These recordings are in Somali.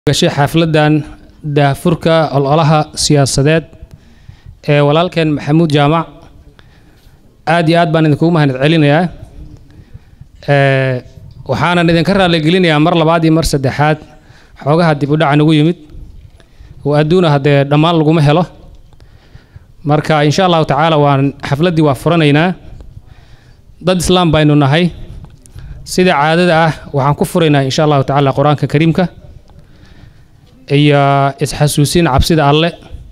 gashay xafladan daahfurka ololaha siyaasadeed ee walaalkeen maxamuud jaamac aad iyo aad baan idinkugu mahad celinayaa waxaanan idinka raaligelinayaa mar labaad iyo mar saddexaad xoogaha dib u dhaca nagu yimid oo adduuna haddee dhammaan laguma helo marka insha allahu tacaala waan xafladdii waa furanaynaa dad islaam baynu nahay sida caadada ah waxaan ku furaynaa insha allahu tacaala qur-aanka kariimka iyo isxasuusin cabsida alle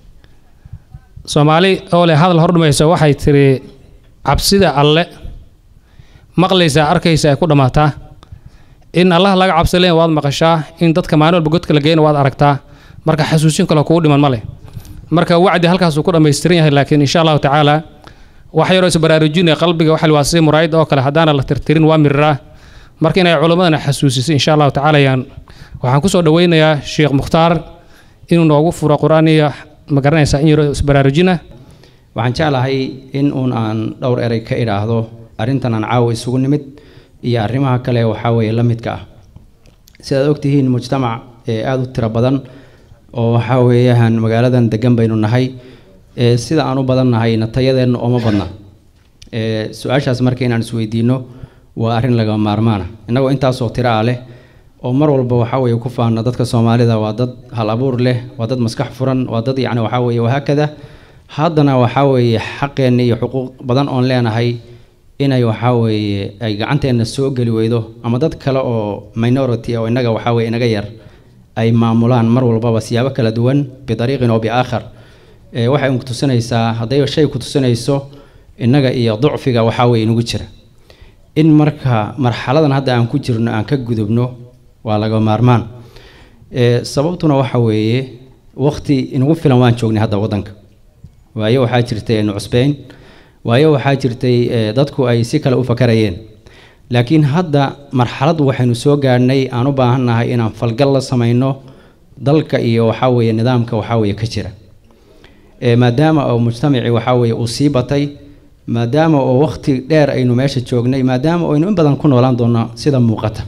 soomaali oo leh hadal hordhumaysa waxay tiri cabsida alle maqlaysaa arkaysa ay ku dhammaataa in allah laga cabsi leen waad maqashaa in dadka maalin walba godka la geyna waad aragtaa marka xasuusin kale kugu dhiman ma leh marka wacdi halkaasuu ku dhammaystiran yahay laakiin insha allahu tacaala wax yaroo isbaraarujinaya qalbiga waxa waa sida muraayid oo kale haddaana la tirtirin waa miriraa marka inay culimmadana xasuusiso insha allahu tacaala yaan waxaan kusoo dhaweynayaa sheekh mukhtaar inuu noogu furo qur-aan iyo ma garanaysaa in yaroo isbaraarujina waxaan jeclahay in uun aan dhowr erey ka idhaahdo arrintan aan caawa isugu nimid iyo arrimaha kale waxaa weeye la midka ah sidaad ogtihiin mujtamac ee aada u tiro badan oo waxaa weeyaan magaaladan degan baynu nahay ee sida aan u badan nahayna tayadeenna ooma badna ee su-aashaas marka inaan isweydiino waa arrin lagama maarmaana innagoo intaasoo tiro ah leh oo mar walba waxaa weeye ku faana dadka soomaalida waa dad hal abuur leh waa dad maskax furan waa dad yacni waxaa weeye wahaakada haddana waxaa weeye xaqeenna iyo xuquuq badan oon leenahay inay waxaa weeye ay gacanteenna soo geli weydo ama dad kale oo minority oo innaga waxaa weye inaga yar ay maamulaan mar walbaba siyaabo kala duwan bidariiqin oo biaakhar ee waxay ku tusinaysaa hadday shay ku tusinayso innaga iyo ducfiga waxaa weye inugu jira in marka marxaladan hadda aan ku jirno aan ka gudubno waa laga maarmaan ee sababtuna waxa weeye waqti inugu filan waan joognay hadda waddanka waayo waxaa jirtay aynu cusbeyn waayo waxaa jirtay dadku ay si kale u fakarayeen laakiin hadda marxalad waxaynu soo gaadhnay aan u baahannahay inaan falgal la samayno dalka iyo waxaa weeye nidaamka waxaa weeye ka jira maadaama oo mujtamacii waxaa weeye uu sii batay maadaama oo waqti dheer aynu meesha joognay maadaama oo aynu in badan ku noolaan doono sida muuqata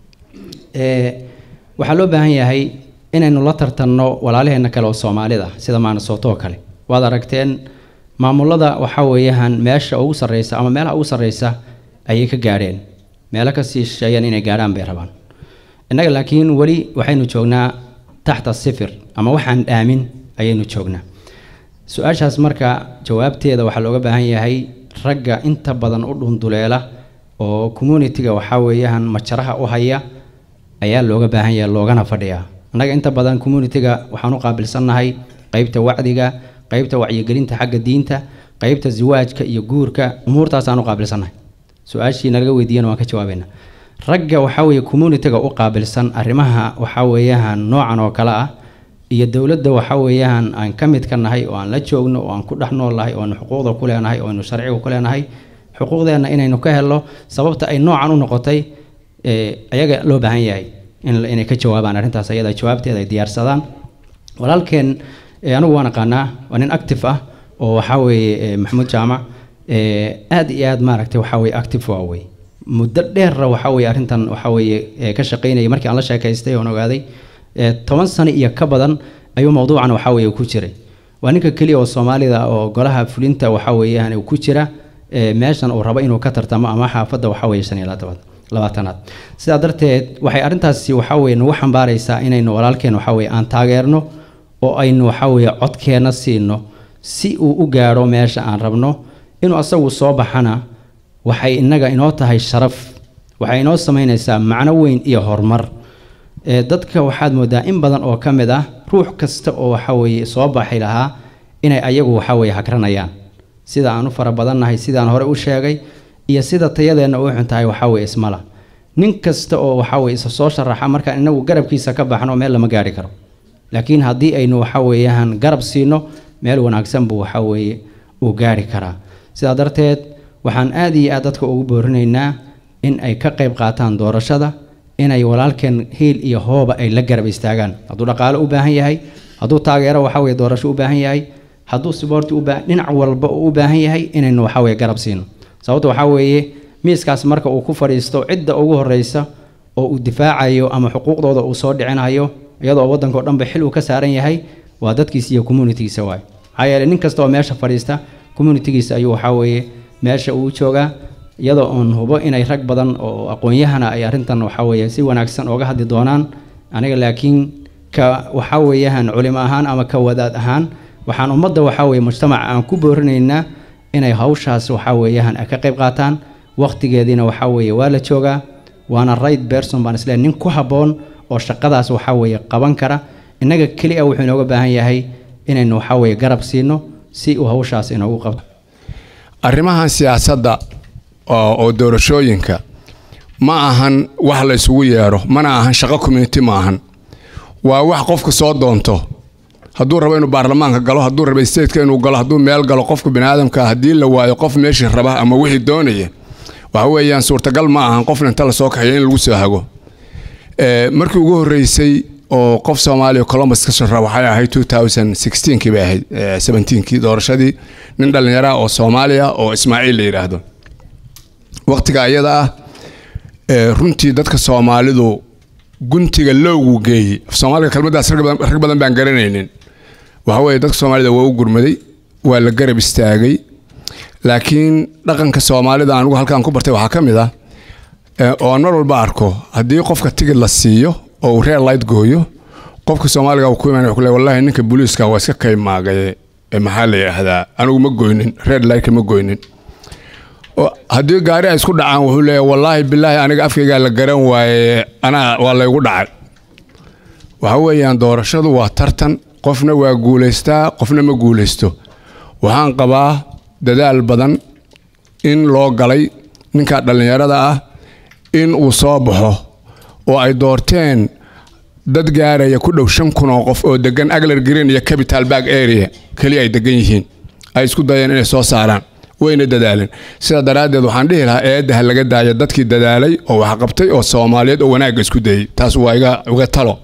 waxaa loo baahan yahay inaynu la tartanno walaalaheenna kale oo soomaalida sida maanasoto oo kale waad aragteen maamulada waxaa weeyaan meesha ugu sarreysa ama meelaha ugu sarreysa ayay ka gaadheen meelo kasii shisheeyaan inay gaadhaan bay rabaan innaga laakiin weli waxaynu joognaa taxta sifir ama waxaan dhaamin ayaynu joognaa su-aashaas marka jawaabteeda waxaa looga baahan yahay ragga inta badan u dhunduleela oo communitiga waxaa weeyaan majaraha u haya ayaa looga baahan yahay loogana fadhiyaa annaga inta badan communitiga waxaan u qaabilsannahay qeybta wacdiga qeybta wacyigelinta xagga diinta qeybta ziwaajka iyo guurka umuurtaasaan u qaabilsannahay su-aashii nalaga weydiiyana waan ka jawaabayna ragga waxaa weeye communitiga u qaabilsan arrimaha waxaa weeyaan noocan oo kale ah iyo dowladda waxaa weeyaan aan ka mid ka nahay oo aan la joogno oo aan ku dhex nool nahay oo aynu xuquuqda ku leenahay oo aynu sharciga ku leenahay xuquuqdeenna inaynu ka helno sababta ay noocan u noqotay ayaga loo baahan yahay inay ka jawaabaan arrintaas ayada jawaabteeda ay diyaarsadaan walaalkeen anigu waan aqaanaa waa nin active ah oo waxaa weeye maxamuud jaamac aad iyo aad maaragtay waxaa weye active waa wey muddo dheerra waxaa weye arrintan waxaa weeye ka shaqaynayay markii aan la sheekaystay oon ogaaday toban sano iyo ka badan ayuu mawduucan waxaa weeye ku jiray waa ninka keliya oo soomaalida oo golaha fulinta waxaa weeyaan ku jira meeshan uu rabo inuu ka tartamo ama xaafadda waxaa weeye shan iyo labaatanaad sidaa darteed waxay arrintaasi waxaa weye nagu xambaaraysaa inaynu walaalkeen waxaa weye aan taageerno oo aynu waxaa weeye codkeenna siino si uu u gaadho meesha aan rabno inuu asagu soo baxana waxay innaga inoo tahay sharaf waxay inoo samaynaysaa macno weyn iyo horumar dadka waxaad moodaa in badan oo ka mid ah ruux kasta oo waxaa weeye soo baxay lahaa inay ayagu waxaa weeye hagranayaan sida aan u fara badannahay sidaan hore u sheegay iyo sida tayadeenna u xun tahay waxaa weye ismala nin kasta oo waxaa weye isa soo sharaxa markaan inagu garabkiisa ka baxno meel lama gaari karo laakiin haddii aynu waxaa weeyaan garab siino meel wanaagsan buu waxaa weeye uu gaari karaa sidaa darteed waxaan aad iyo aad dadka ugu boorinaynaa in ay ka qayb qaataan doorashada inay walaalkeen hiil iyo hooba ay la garab istaagaan hadduu dhaqaale u baahan yahay hadduu taageero waxaa weye doorasho u baahan yahay hadduu siboorti ubaa dhinac walba uu u baahan yahay inaynu waxaa weye garab siino sababta waxaa weeye miiskaas marka uu ku fadhiisto cidda ugu horeysa oo uu difaacayo ama xuquuqdooda uu soo dhicinayo iyadoo waddanka oo dhanba xil uu ka saaran yahay waa dadkiisa iyo communitygiisa waay maxaa yeelay nin kasta oo meesha fadhiista communitygiisa ayuu waxaa weeye meesha uu joogaa iyadoo oon hubo inay rag badan oo aqoon-yahana ay arrintan waxaa weeye si wanaagsan ooga hadli doonaan aniga laakiin ka waxaa weeyaan culimo ahaan ama ka wadaad ahaan waxaan ummadda waxaa weeye mujtamaca aan ku boorinaynaa inay hawshaas waxaa weeyaan ka qayb qaataan waqtigeediina waxaa weeye waa la joogaa waana right person baan isleeyahay nin ku habboon oo shaqadaas waxaa weeye qaban kara innaga keli a wuxuu inooga baahan yahay inaynu waxaa weeye garab siino si uu hawshaas inoogu qabto arrimahan siyaasadda oo oo doorashooyinka ma ahan wax la isugu yeedho mana ahan shaqo community ma ahan waa wax qofka soo doonto hadduu rabo inuu baarlamaanka galo hadduu rabo stateka inuu galo hadduu meel galo qofka biniaadamka haddii la waayo qof meeshii raba ama wixii doonaya waxa weeyaan suurtagal ma ahan qofna inta lasoo kaxeeyo in lagu soo hago markii ugu horreysay oo qof soomaaliya columbus ka shara waxay ahayd kii bay ahayd kii doorashadii nin dhallinyara oo soomaaliya oo ismaaciil la yidhaahdo waqtiga ayada ah runtii dadka soomaalidu guntiga lowgu geeyey soomaaliga kelmadaas rag badan baan garanaynin waxa weeye dadka soomaalida waa u gurmaday waa la garab istaagay laakiin dhaqanka soomaalida anugu halkaan ku bartay waxaa ka mid ah oo aan mar walba arko haddii qofka tigid la siiyo oo uu reer light gooyo qofka soomaaliga uu ku imaan wuxuu leeyahay wallahi ninka booliiska waa iska kaymaagaye maxaa la yidhaahdaa anigu ma goynin reer lightka ma goynin haddii gaari ay isku dhacaan wuxuu leeyahay wallaahi bilaahi aniga afkaygaa la garan waaye anaa waa laygu dhacay waxa weeyaan doorashadu waa tartan qofna waa guulaystaa qofna ma guulaysto waxaan qabaa dadaal badan in loo galay ninka dhallinyarada ah in uu soo baxo oo ay doorteen dad gaaraya ku dhow shan kun oo qof oo degan aglar green iyo capital bag area keliya ay degan yihiin ay isku dayeen inay soo saaraan wayna dadaaleen sidaa daraaddeed waxaan dhihi lahaa eedda ha laga daaya dadkii dadaalay oo wax qabtay oo soomaaliyeed oo wanaagga isku dayey taas waa iga iga talo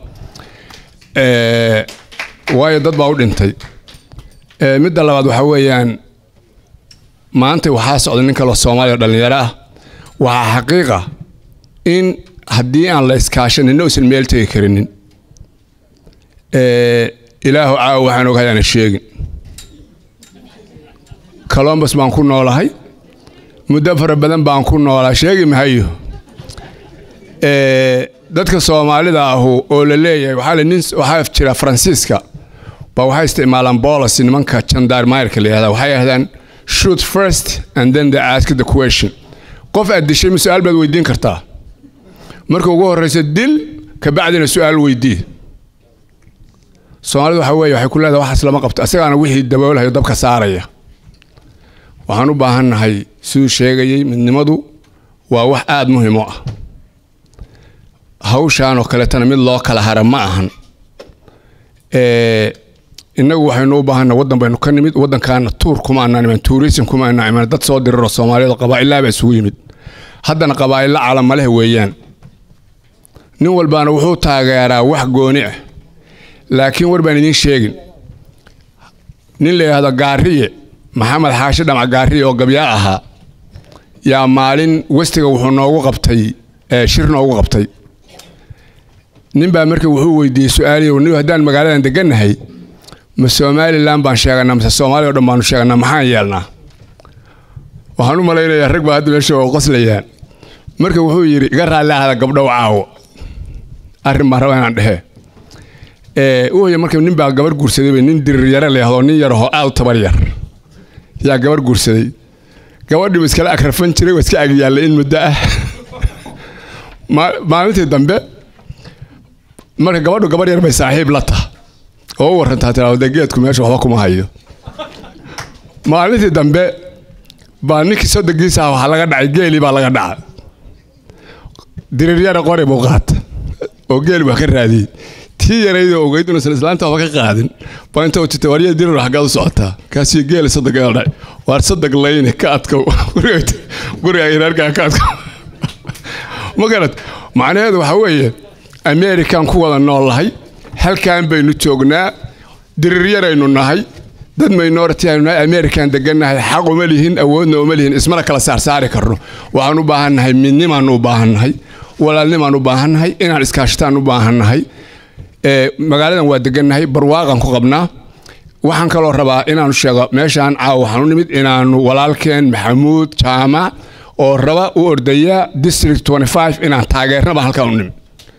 waayo dad baa u dhintay midda labaad waxaa weeyaan maanta waxaa socda nin kaloo soomaaliya oo dhallinyaro ah waxaa xaqiiqa in haddii aan la iskaashanina uusan meel tegi karinin ilaahu caawa waxaan ogahay aana sheegin colombus baan ku noolahay muddo fara badan baan ku noolaa sheegi mahayo dadka soomaalida ahu oo la leeyahay waxaa le nin waxaa jira faransiiska baa waxay isticmaalaan bolos nimanka jandarmayrka la yihahda waxay yidhahdaan shoot first and then they ask the question qof aad dishay ma su-aal baad weydiin kartaa marka ugu horreysa dil kabacdina su-aal weydii soomaalida waxa weeye waxay ku leedahay waxaas lama qabto asagaana wixii daboolahayo dabka saaraya waxaan u baahannahay siduu sheegayey midnimadu waa wax aada muhiim u ah hawshaan oo kaleetana mid loo kala hara ma ahan innagu waxaynu u baahanna waddan baynu ka nimid waddankaana tuur kuma anaan iman tuurisim kuma anaan iman dad soo diriro soomaaliyada qabaa'ilaabaa isugu yimid haddana qabaa'illa calamaleh weeyaan nin walbaana wuxuu taageeraa wax gooni ah laakiin war baan idiin sheegin nin la yidhaahdo gaariye maxamed xaashi dhamac gaariye oo gabyaa ahaa yaa maalin westiga wuxuu noogu qabtay shir noogu qabtay nin baa marka wuxuu weydiiyey su-aaliyo nin haddaan magaaladan degannahay ma somalilan baan sheeganaa mise soomaaliya o dhan baanu sheeganaa maxaan yeelnaa waxaan u malaynayaa rag baa hadda meesha oo qoslayaan marka wuxuu yidhi iga raalli ahda gabdhow caawo arrin baan raba inaan dhehe wuuy marka nin baa gabar guursaday nin dirir yare layahdo nin yarahoo aad u tabar yar yaa gabar guursaday gabadhii iskala agrafan jiray waa iska agyaallay in muddo ah maalintii dambe marka gabadhu gabar yar bay saaxiib la taha oo u warantaa tiraahdo geedku meesha waxba kuma hayo maalintii dambe baa ninkii soddonkiisa ah waxaa laga dhacay geelii baa laga dhacay diriiryara qori buu qaata oo geel baa ka raadiyey tii yaraydoo ogeyd inuusan islaanta waxba ka qaadin baa inta uu jirtay waryaa dirir xaggaad u socotaa kaasii geeli soddonkeeda dhacay waar soddon layni ka adkow guriga reerkaa ka adkow ma garad macnaheedu waxaa weeye amerikan ku wada noolahay halkan baynu joognaa diriiryaraynu nahay dad minority aynu nahay amerikan degannahay xaq uma lihin awoodna uma lihin ismana kala saarsaari karno waxaan u baahannahay midnimaan u baahannahay walaalnimaan u baahannahay inaan iskaashataan u baahannahay ee, magaaladan waa degannahay barwaaqan ku qabnaa waxaan kaloo rabaa inaanu sheego meeshaan caawa waxaan u nimid inaanu walaalkeen maxamuud jaamac oo raba u ordaya district 25 inaan taageernaba halkaan u nimid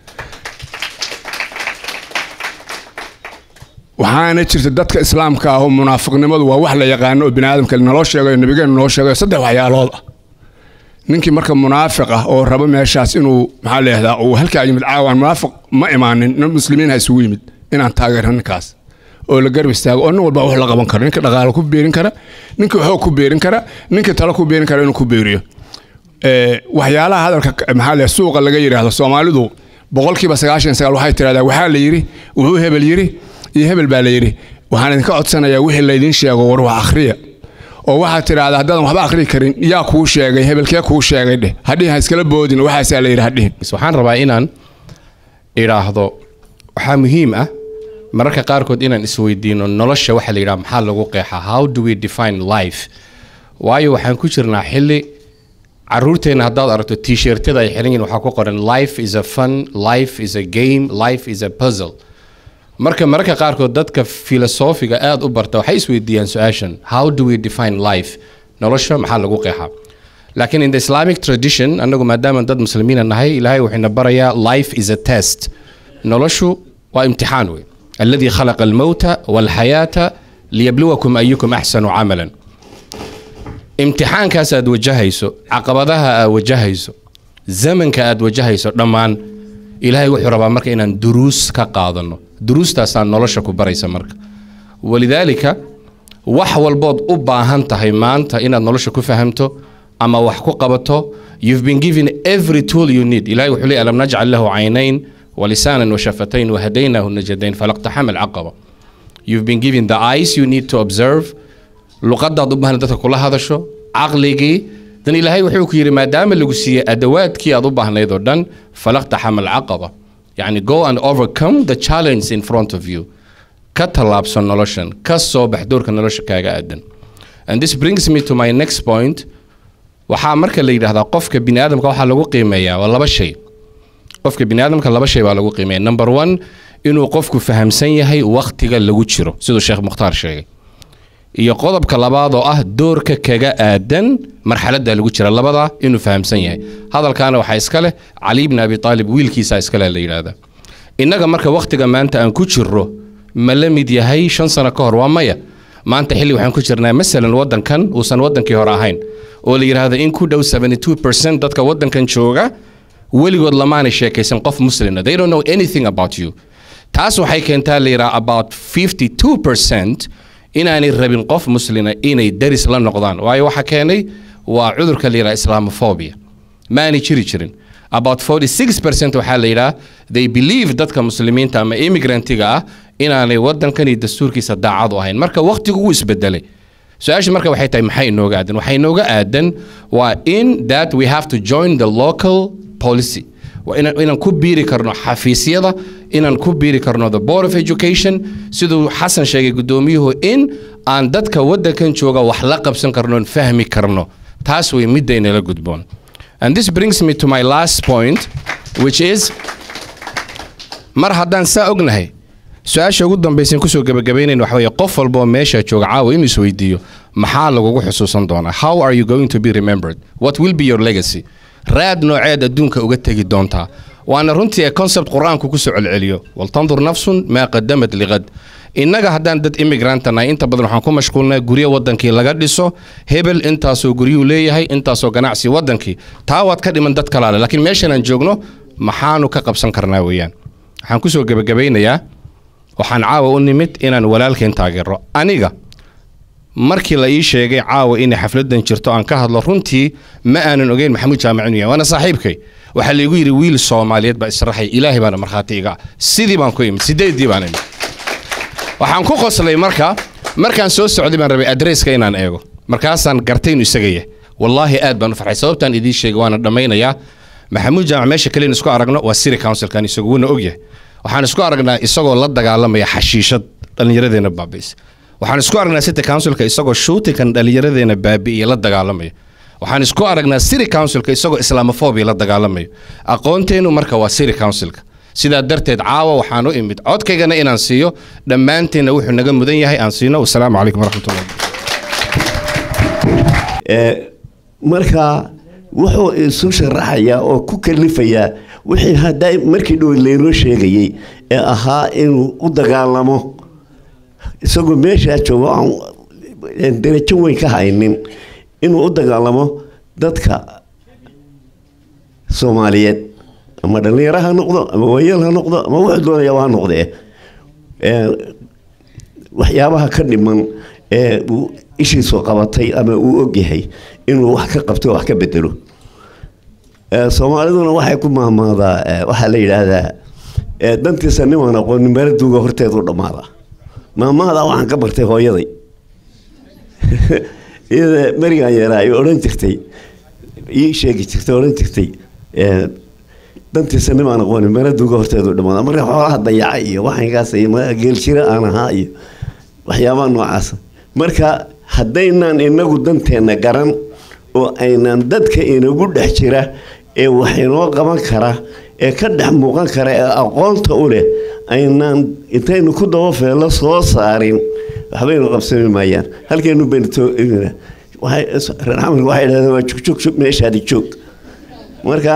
waxaana jirta dadka islaamka ah oo munaafiqnimadu waa wax la yaqaano oo biniaadamka naloo sheegayo nabigeenu noo sheegayo saddex waxyaalood ah ninkii marka munaafiq ah oo raba meeshaas inuu maxaa leehdaa uu halkaa yimid caawaan munaafiq ma imaanin nin muslimiin ha isugu yimid inaan taageerno ninkaas oo la garab istaago oo nin walba wax la qaban karo ninka dhaqaalo ku beerin kara ninka xoog ku beerin kara ninka talo ku beerin kara inuu ku beeriyo Ee, waxyaalaha hadalka ka- maxaa leeyahay suuqa laga yidhaahdo soomaalidu boqolkiiba sagaashan iyo sagaal waxay tidhahdaa waxaa la yidhi wuxuu hebel yidhi iyo hebel baa la yidhi waxaan idinka codsanayaa wixii laydin sheego war wax akhriya oo waxaad tidhahdaa haddaadan waxba akhri karin yaa kuu sheegay hebelkee kuu sheegay dheh hadhihin ha iskala boodin waxaasaa la yidhi hadhihin waxaan rabaa inaan idhaahdo waxaa muhiim ah mararka qaarkood inaan isweydiino nolosha waxa la yidhaha maxaa lagu qeexaa how do we define life waayo waxaan ku jirnaa xilli caruurteenna haddaad aragto t-shirtada ay xiran yihiin waxaa ku qoran life is a fun life is a game life is a puzzle marka mararka qaarkood dadka filosofiga aad u barta waxay isweydiiyaan su-aashan how do we define life nolosha maxaa lagu qeexaa laakiin in the islamic tradition annagu maadaama dad muslimiina nahay ilaahay wuxuuna barayaa life is a test noloshu waa imtixaan wey alladii khalaqa almowta walxayaata liyabluwakum ayukum axsanu camalan imtixaankaas aad wajahayso caqabadaha aad wajahayso zamanka aad wajahayso dhammaan ilaahay wuxuu rabaa marka inaan duruus ka qaadano duruustaasaa nolosha ku baraysa marka walidaalika wax walbood u baahan tahay maanta inaad nolosha ku fahamto ama wax ku qabato you've been given every tool you need ilahay wuxuu leeyahy alam najcal lahu caynayn walisaanan washafatayn wahadaynaahu najadayn falaqtaxama alcaqaba you've been given the eyes you need to observe luqadaad u baahan dadka kula hadasho caqligii dan ilaahay wuxuu ku yidhi maadaama lagu siiyey adawaadkii aad u baahnayd oo dhan falaqtaxama alcaqaba yacni go and overcome the challenge in front of you ka tallaabsan noloshan ka soo bax doorka nolosha kaaga aadan and this brings me to my next point waxaa marka la yidhaahdaa qofka biniaadamka waxaa lagu qiimeeyaa waa laba shay qofka biniaadamka laba shay baa lagu qiimeeya number one inuu qofku fahamsan yahay wakhtiga lagu jiro siduu sheekh mukhtaar sheegay iyo qodobka labaad oo ah doorka kaga aadan marxaladda lagu jira labada inuu fahamsan yahay hadalkaana waxaa iska leh cali bni abi aalib wiilkiisa iskale la yidhaahda innaga marka wakhtiga maanta aan ku jirro ma la mid yahay shan sano ka hor waa maya maanta xilli waxaan ku jirnaa masalan waddankan uusan waddankii hore ahayn oo la yidhaahdo in ku dhow 72 dadka waddankan jooga weligood lamaanay sheekaysan qof muslina they don't know anything about you taas waxay keentaa la yidhaha about 52 inaanay rabin qof muslina inay daris la noqdaan waayo waxa keenay waa cudurka la yidhaha islamophobia maanay jiri jirin about 46% waxaa la yidhaha they believe dadka muslimiinta ama immigrantiga ah inaanay waddankan iyo dastuurkiisa daacad u ahayn marka wakhtigu wuu isbedelay su-aasha marka waxay tahay maxay inooga aadan waxay inooga aadan waa in that we have to join the local policy waa inaan inaan ku biiri karno xafiisyada inaan ku biiri karno the board of education siduu xasan sheegay guddoomiyuhu in aan dadka waddankan jooga wax la qabsan karno oon fahmi karno taas way midda inala gudboon and this brings me to my last point which is mar haddaan saa ognahay su-aasha ugu dambaysan kusoo gebagabaynayn waxa weeye qof walba oo meesha jooga caawa inuu isweydiiyo maxaa lagugu xusuusan doonaa how are you going to be remembered what will be your legacy raad nooceed adduunka uga tegi doontaa waana runtii ee concept qur-aanku kusoo celceliyo waltandur nafsun maa qadamat liqad innaga haddaan dad immigranta nahay inta badan waxaan ku mashquulnaa guryo waddankii laga dhiso hebel intaasoo guryuhu leeyahay intaasoo ganacsi waddankii taa waad ka dhiman dad kalaale laakiin meeshan aan joogno maxaanu ka qabsan karnaa weeyaan waxaan kusoo gebagabaynayaa waxaan caawa u nimid inaan walaalkeen taageero aniga markii la ii sheegay caawa inay xafladan jirto aan ka hadlo runtii ma aanan ogeyn maxamuud jaamac inuu yahay waana saaxiibkay waxaa laygu yidhi wiil soomaaliyeed baa israxay ilaahay baana markhaati iga ah sidii baan ku imid sideedii baan imid waxaan ku qoslay marka markaan soo socday baan rabay adresska inaan eego markaasaan gartay inuu isaga yahay wallaahi aad baan u farxay sababtaan idiin sheegay waana dhammaynayaa maxamuud jaamac meesha kale in isku aragno waa city councilkan isagu wuuna ogyahay waxaan isku aragnaa isagoo la dagaalamaya xashiishad dhallinyaradeena baabi'isa waxaan isku aragnaa city councilka isagoo shootinkan dhallinyaradeena baabi'iya la dagaalamaya waxaan isku aragnaa city councilka isagoo islamophobia la dagaalamayo aqoonteennu marka waa city councilka sidaa darteed caawa waxaan u imid codkaygana inaan siiyo dhammaanteenna wuxuu naga mudan yahay aan siino wasalaamu calaykum waraxmatullahi marka wuxuu isu sharaxayaa oo ku kalifayaa wixii hadda markii dhow laynoo sheegayey ee ahaa inuu u dagaalamo isagoo meeshaa joogo aan darajo weyn ka haynin inuu u dagaalamo dadka soomaaliyeed ama dhallinyaro ha noqdo ama waayeel ha noqdo ama wuxuu doonayaba ha noqdee waxyaabaha ka dhiman ee uu ishiisu qabatay ama uu ogyahay inuu wax ka qabto wax ka bedelo soomaaliduna waxay ku mahmaadaa waxaa la yidhaahdaa dantiisa nimaan aqoonin meeladuuga horteedu dhammaada maamahda waxaan ka bartay hooyaday iyada berigaan yaraa ay odhan jirtay ii sheegi jirtay odhan jirtay dantiisa nimaan aqoonin meeladuuga horteedu dhammaada marka xoolaha dayaca iyo waxankaas geeljiro aan ahaa iyo waxyaabaha noocaasa marka haddaynaan inagu danteenna garan oo aynaan dadka inagu dhex jira ee wax inoo qaban kara ee ka dhex muuqan kara ee aqoonta u leh aynaan intaynu ku dabafeello soo saarin waxbaynu qabsami maayaan halkeenu baynu reer xamarka waxay dhahdeen waa jugjug meeshaadi joog marka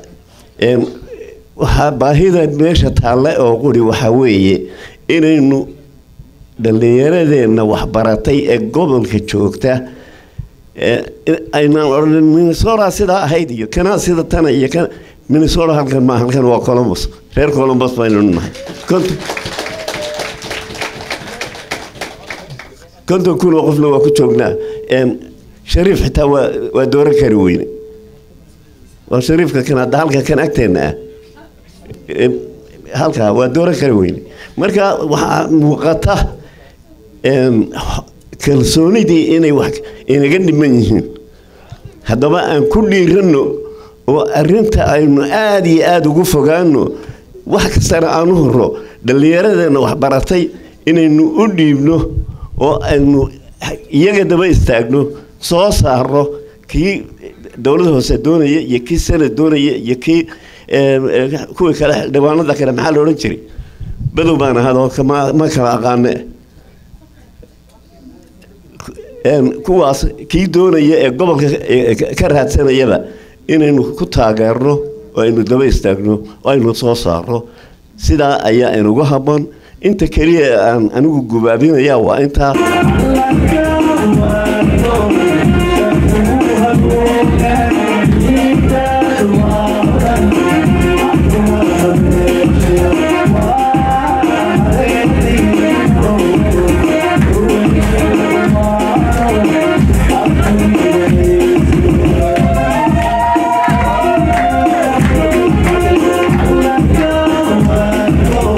waxaa baahida meesha taalle oo quri waxaa weeye inaynu dhallinyaradeenna waxbaratay ee gobolka joogta aynaan odhanin minnesota sidaa ahayd iyo kanaa sida tana iyo kan minnesota halkan maa halkan waa columbus reer columbus baynu nahay konton kun oo qofna waa ku joognaa shariif xitaa waa waa dooran kari weyne waa shariifka kan hadda halka kan agteenna ah halkaa waa dooran kari weyne marka waxaa muuqata kalsoonidii inay wax inaga dhiman yihiin haddaba aan ku dhiiranno oo arinta aynu aada iyo aada ugu fogaano wax kastana aan u horo dhallinyaradeenna waxbaratay inaynu u dhiibno oo aynu iyaga daba istaagno soo saarno kii dowlada hoose doonaya iyo kii sanad doonaya iyo kii kuwii kale xildhibaanada kale maxaa la odhan jiray badow baan ahadoo ma kala aqaane kuwaas kii doonaya ee gobolka ka raadsanayaba inaynu ku taageerno oo aynu daba istaagno oo aynu soo saarno sidaa ayaa inugu habboon inta keliya aan anigu gubaabinaya waa intaa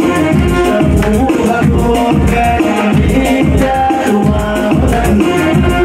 Thank you.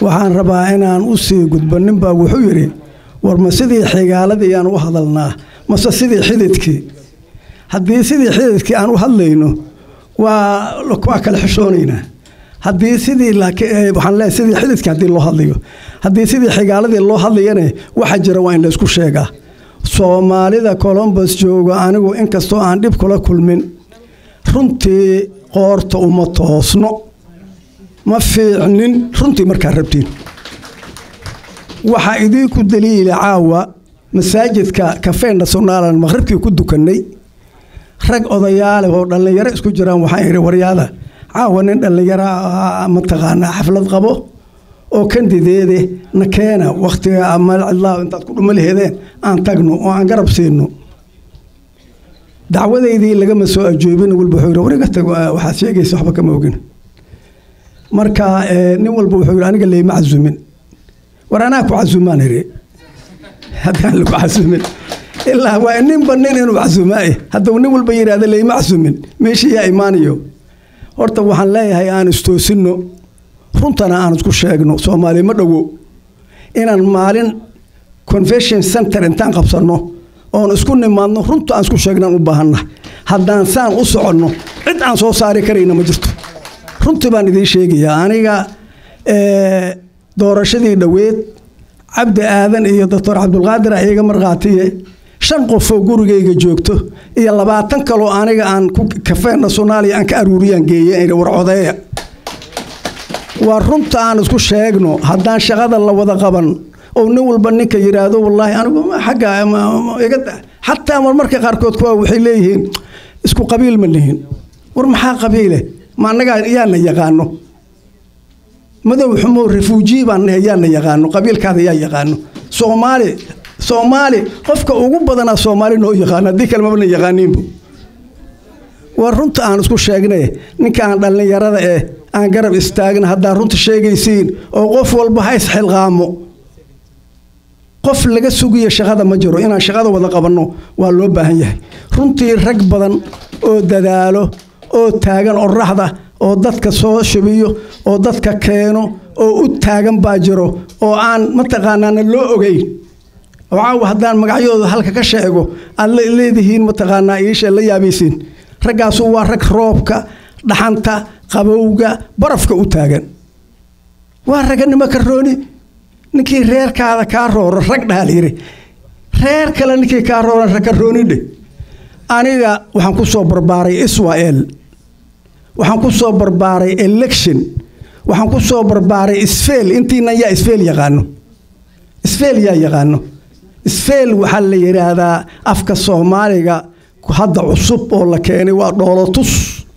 waxaan rabaa inaan u sii gudbo ninbaa wuxuu yidhi war ma sidii xigaaladii aan u hadalnaa mase sidii xididkii haddii sidii xididkii aan u hadlayno waa waa kala xishoonaynaa haddii sidii waxaan leeyahay sidii xididkii haddii loo hadlayo haddii sidii xigaaladii loo hadlayana waxa jira waa in la isku sheegaa soomaalida colombos jooga anigu inkastoo aan dhib kula kulmin runtii qoorta uma toosno ma fiicnin runtii markaa rabtiin waxaa idiinku daliila caawa masaajidka kafee nationaalan maqribkii ku dukannay rag odayaale oo dhallinyaro isku jiraan waxaan idhi waryaada caawa nin dhallinyaro mataqaanaa xaflad qabo oo kandideede na keena wakhtiga malcidlaa intaad ku dhuma laheedeen aan tagno oo aan garab siino dacwadaydii lagama soo ajoobin walba wuxuu yidhi wariga tago waxaad sheegaysa waxba kama ogin marka nin walba wuxuu yidhi aniga leyma casumin war anaa ku casumaan iri haddaan lagu casumin ilaa waa ninba nin inuu casumaa hadduu nin walba yidhaahda leyma casumin meeshii yaa imaanayo horta waxaan leeyahay aan istoosinno runtana aan isku sheegno soomaali ma dhowo inaan maalin convention center intaan qabsanno oon isku nimaadno runta aan isku sheegnaan u baahanna haddaan saan u soconno cid aan soo saari karayna ma jirto runtii baan idiin sheegayaa aniga doorashadii dhoweed cabdi aadan iyo doctor cabdulqaadir iga markhaatiye shan qofoo gurigayga joogto iyo labaatan kaloo aniga aan kafee nationaalia aan ka aruuriyaan geeye war codeeya waa runta aan isku sheegno haddaan shaqada la wada qaban oo nin walba ninka yidhaahdo wallaahi anigu xagga xataa marmarka qaarkood kuwa waxay leeyihiin isku qabiil ma lihin war maxaa qabiile ma annagaa yaana yaqaano madow xumo refuuji baan nahay yaana yaqaano qabiilkaada yaa yaqaano soomaali soomaali qofka ugu badanaa soomaali noo yaqaano haddii kale mabna yaqaaniinbu waa runta aan isku sheegnay ninka aan dhallinyarada eh aan garab istaagna haddaad runta sheegaysiin oo qof walba ha isxilqaamo qof laga sugiya shaqada ma jiro inaan shaqada wada qabanno waa loo baahan yahay runtii rag badan oo dadaalo oo taagan oraxda oo dadka soo shubiyo oo dadka keeno oo u taagan baa jiro oo aan mataqaanaana loo ogeyn caawa haddaan magacyadooda halka ka sheego aad leedihiin mataqaanaa iisha la yaabaysiin raggaasu waa rag roobka dhaxanta qabowga barafka u taagan waa raganimo karooni ninkii reerkaada kaa rooro rag dhaha layidhi reer kale ninkii kaa rooran rakaroonidhe aniga waxaan ku soo barbaaray israel waxaan ku soo barbaaray election waxaan ku soo barbaaray isfeel intiinan yaa isfeel yaqaano isfeel yaa yaqaano isfeel waxaa la yidhaahdaa afka soomaaliga hadda cusub oo la keenay waa dhoolotus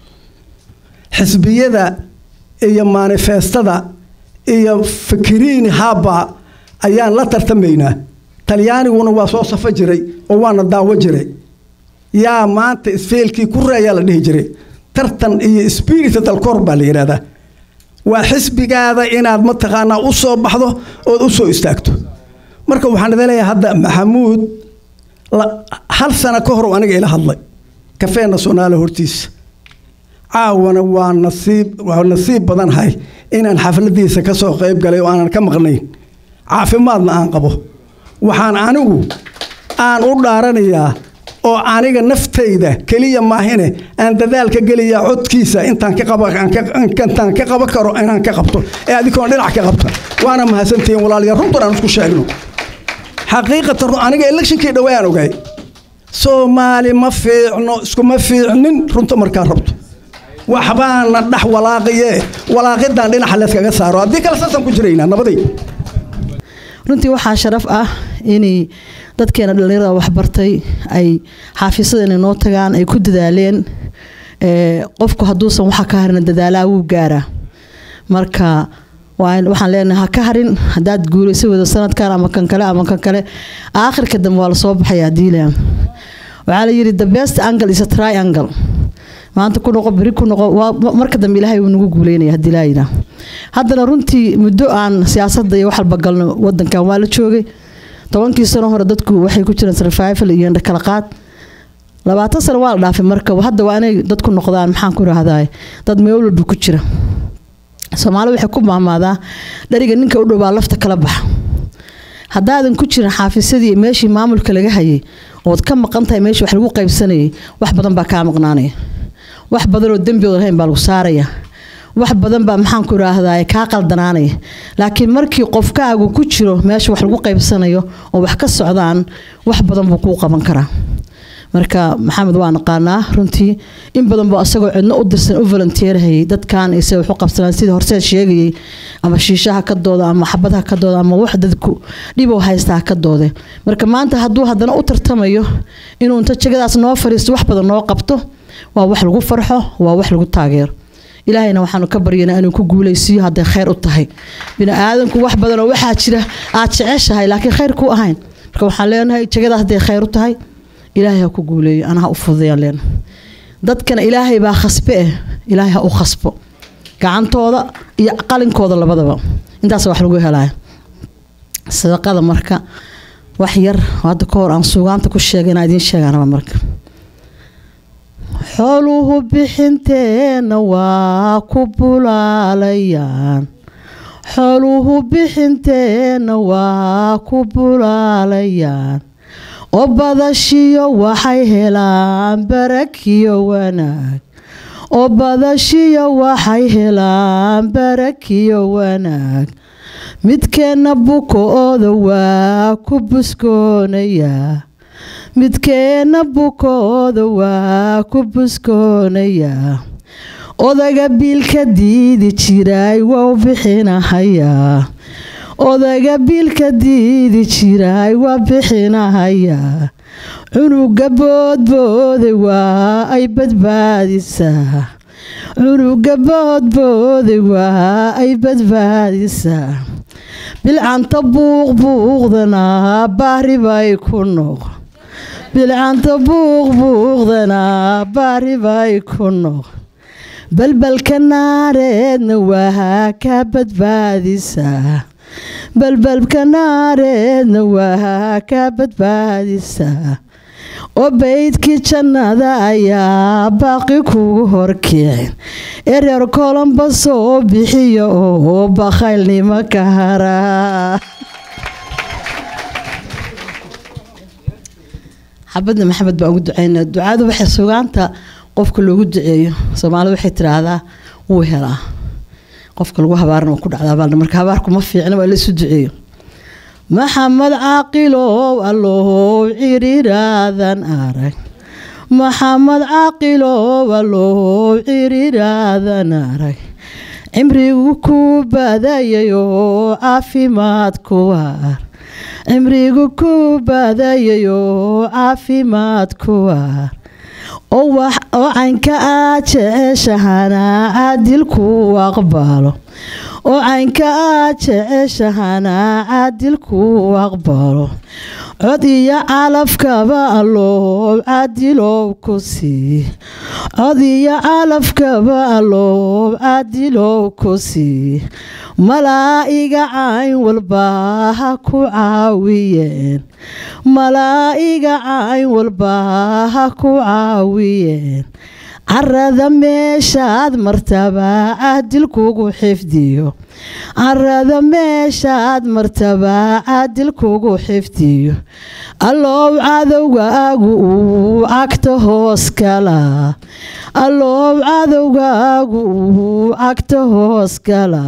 xisbiyada iyo manifestada iyo fikiriini haba ayaan la tartamaynaa talyaaniguna waa soo safo jiray oo waana daawo jiray yaa maanta isfeelkii ku reeyaa la dhihi jiray tartan iyo spirita dalkor baa la yidhahdaa waa xisbigaada inaad mataqaanaa u soo baxdo ood u soo istaagto marka waxaan idin leeyahay hadda maxamuud hal sano ka hor aniga ila hadlay kafee nasionaale hortiisa caawana waa nasiib waa nasiib badanhay inaan xafladiisa ka soo qayb galay oo aanan ka maqnayn caafimaadna aan qabo waxaan anigu aan u dhaaranayaa oo aniga naftayda keliya maahine aan dadaalka geliyaa codkiisa intaan ka qaba intaan ka qaba karo inaan ka qabto ee adikoon dhinac ka qabta waana mahadsantihiin walaalayaal runtan aan isku sheegno xaqiiqatan aniga electionkii dhawaan ogay soomaali ma fiicno iskuma fiicnin runta markaa rabto waxbaana dhex walaaqiye walaaqidan dhinaca layskaga saaro haddii kale saasaan ku jiraynaa nabaday runtii waxaa sharaf ah inay dadkeena dhallinyarada waxbartay ay xaafiisadeena noo tagaan ay ku dadaaleen qofku hadduusan waxa ka harin dadaalaa wuu gaaraa marka waxaan leenahay ha ka harin haddaad guulaysa wado sanadkan ama kan kale ama kan kale aakhirka dambe waa lasoo baxaya haddii la waxaa la yidhi the best angle is a triangle maanta ku noqo beri ku noqo marka dambe ilaahay wuu nagu guuleynaya haddii laa yidhaah haddana runtii muddo aan siyaasadda iyo wax walba galno wadankan waa la joogay tobankii sano hore dadku waxay ku jiraan survival iyo kala qaad labaatan sano waa la dhaafay marka hadda waa inay dadku noqdaan maxaan ku rahdaa dad meel walba ku jira soomaali waxay ku maamaadaa dhariga ninka u dhowaa lafta kala baxa haddaadan ku jirin xaafisadii meeshii maamulka laga hayay ood ka maqan tahay meeshii wax lagu qaybsanayay wax badan baa kaa maqnaanaya wax badan oo dembi oodan hayn baa lagu saaraya wax badan baa maxaanku idhaahdaa kaa qaldanaanaya laakiin markii qofkaagu ku jiro meesha wax lagu qaybsanayo oo wax ka socdaan wax badan buu kuu qaban karaa marka maxamed waa naqaanaa runtii in badan buu asagoo cidno u dirsan u volunteerhayay dadkan ise waxu qabsanaan sidii horseed sheegayay ama shiishaha ka dooda ama xabadha ka dooda ama wax dadku dhibow haystaa ka doode marka maanta hadduu haddana u tartamayo inuu inta jegadaas noo fariisto wax badan noo qabto waa wax lagu farxo waa wax lagu taageero ilaahayna waxaanu ka baryanaa inuu ku guulaysiiyo hadday khayr u tahay bini aadanku wax badanoo waxaa jira aad jeceshahay laakiin khayr ku ahayn marka waxaan leenahay jegadaas hadday khayr u tahay ilaahay ha ku guuleeyo ana ha u fududayaan leenahay dadkana ilaahay baa khasbe eh ilaahay ha u khasbo gacantooda iyo qalinkooda labadaba intaas wax lagu helaya sadaqada marka wax yar hadda ka hor aan suugaanta ku sheegay inaa idiin sheegaanaba marka xooluhu bixinteenna waa ku bulaalayaan xooluhu bixinteenna waa ku bulaalayaan oo badashiyo waxay helaan barakiyo wanaag oo badashiyo waxay helaan barakiyo wanaag midkeenna buko-ooda waa ku buskoonayaa midkeenna buko-ooda waa ku buskoonayaa odaga biilka diidi jiray waa u bixinahayaa odaga biilka diidi jiray waa bixinahayaa cunuga boodbooda waa ay badbaadisaa cunuga boodbooda waa ay badbaadisaa bilcanta buuqbuuqdana baari bay ku noq bilcanta buuqbuuqdana baari bay ku noq balbalka naareedna waa ka badbaadisaa balbalka naareedna waa ka badbaadisaa oo baydkii jannada ayaa baaqi kugu horkicin ee reer kolomba soo bixiyo oo bakhaylnimo ka haraa xabadna maxamed baan ugu ducaynaa ducadu waxay sugaanta qofka loogu duceeyo soomaalida waxay tiraahdaa wuu helaa qofka lagu habaarna waa ku dhacdaa marka habaarku ma fiicna waa laysu duceeyo maxamed caaqilow allow ciriraadan arag maxamed caaqilow allow ciriraadan arag cimrigu ku badayayoo caafimaad ku waar cimrigu ku badayayoo caafimaad ku waar oo caynka aad jeceshahana caadilku aqbalo oo caynka aad jeceshahana caadilku aqbalo cod iyo calafkaba allow caadilow ku sii cod iyo calafkaba allow caadilow ku sii malaa'iga cayn walba ha ku caawiyeen malaa'iga cayn walba ha ku caawiyeen carada meeshaad martaba caadilkugu xifdiyo carada meeshaad martaba caadilkugu xifdiyo allow cadowgaagu uu cagta hoos kala allow cadowgaagu uu cagta hoos kala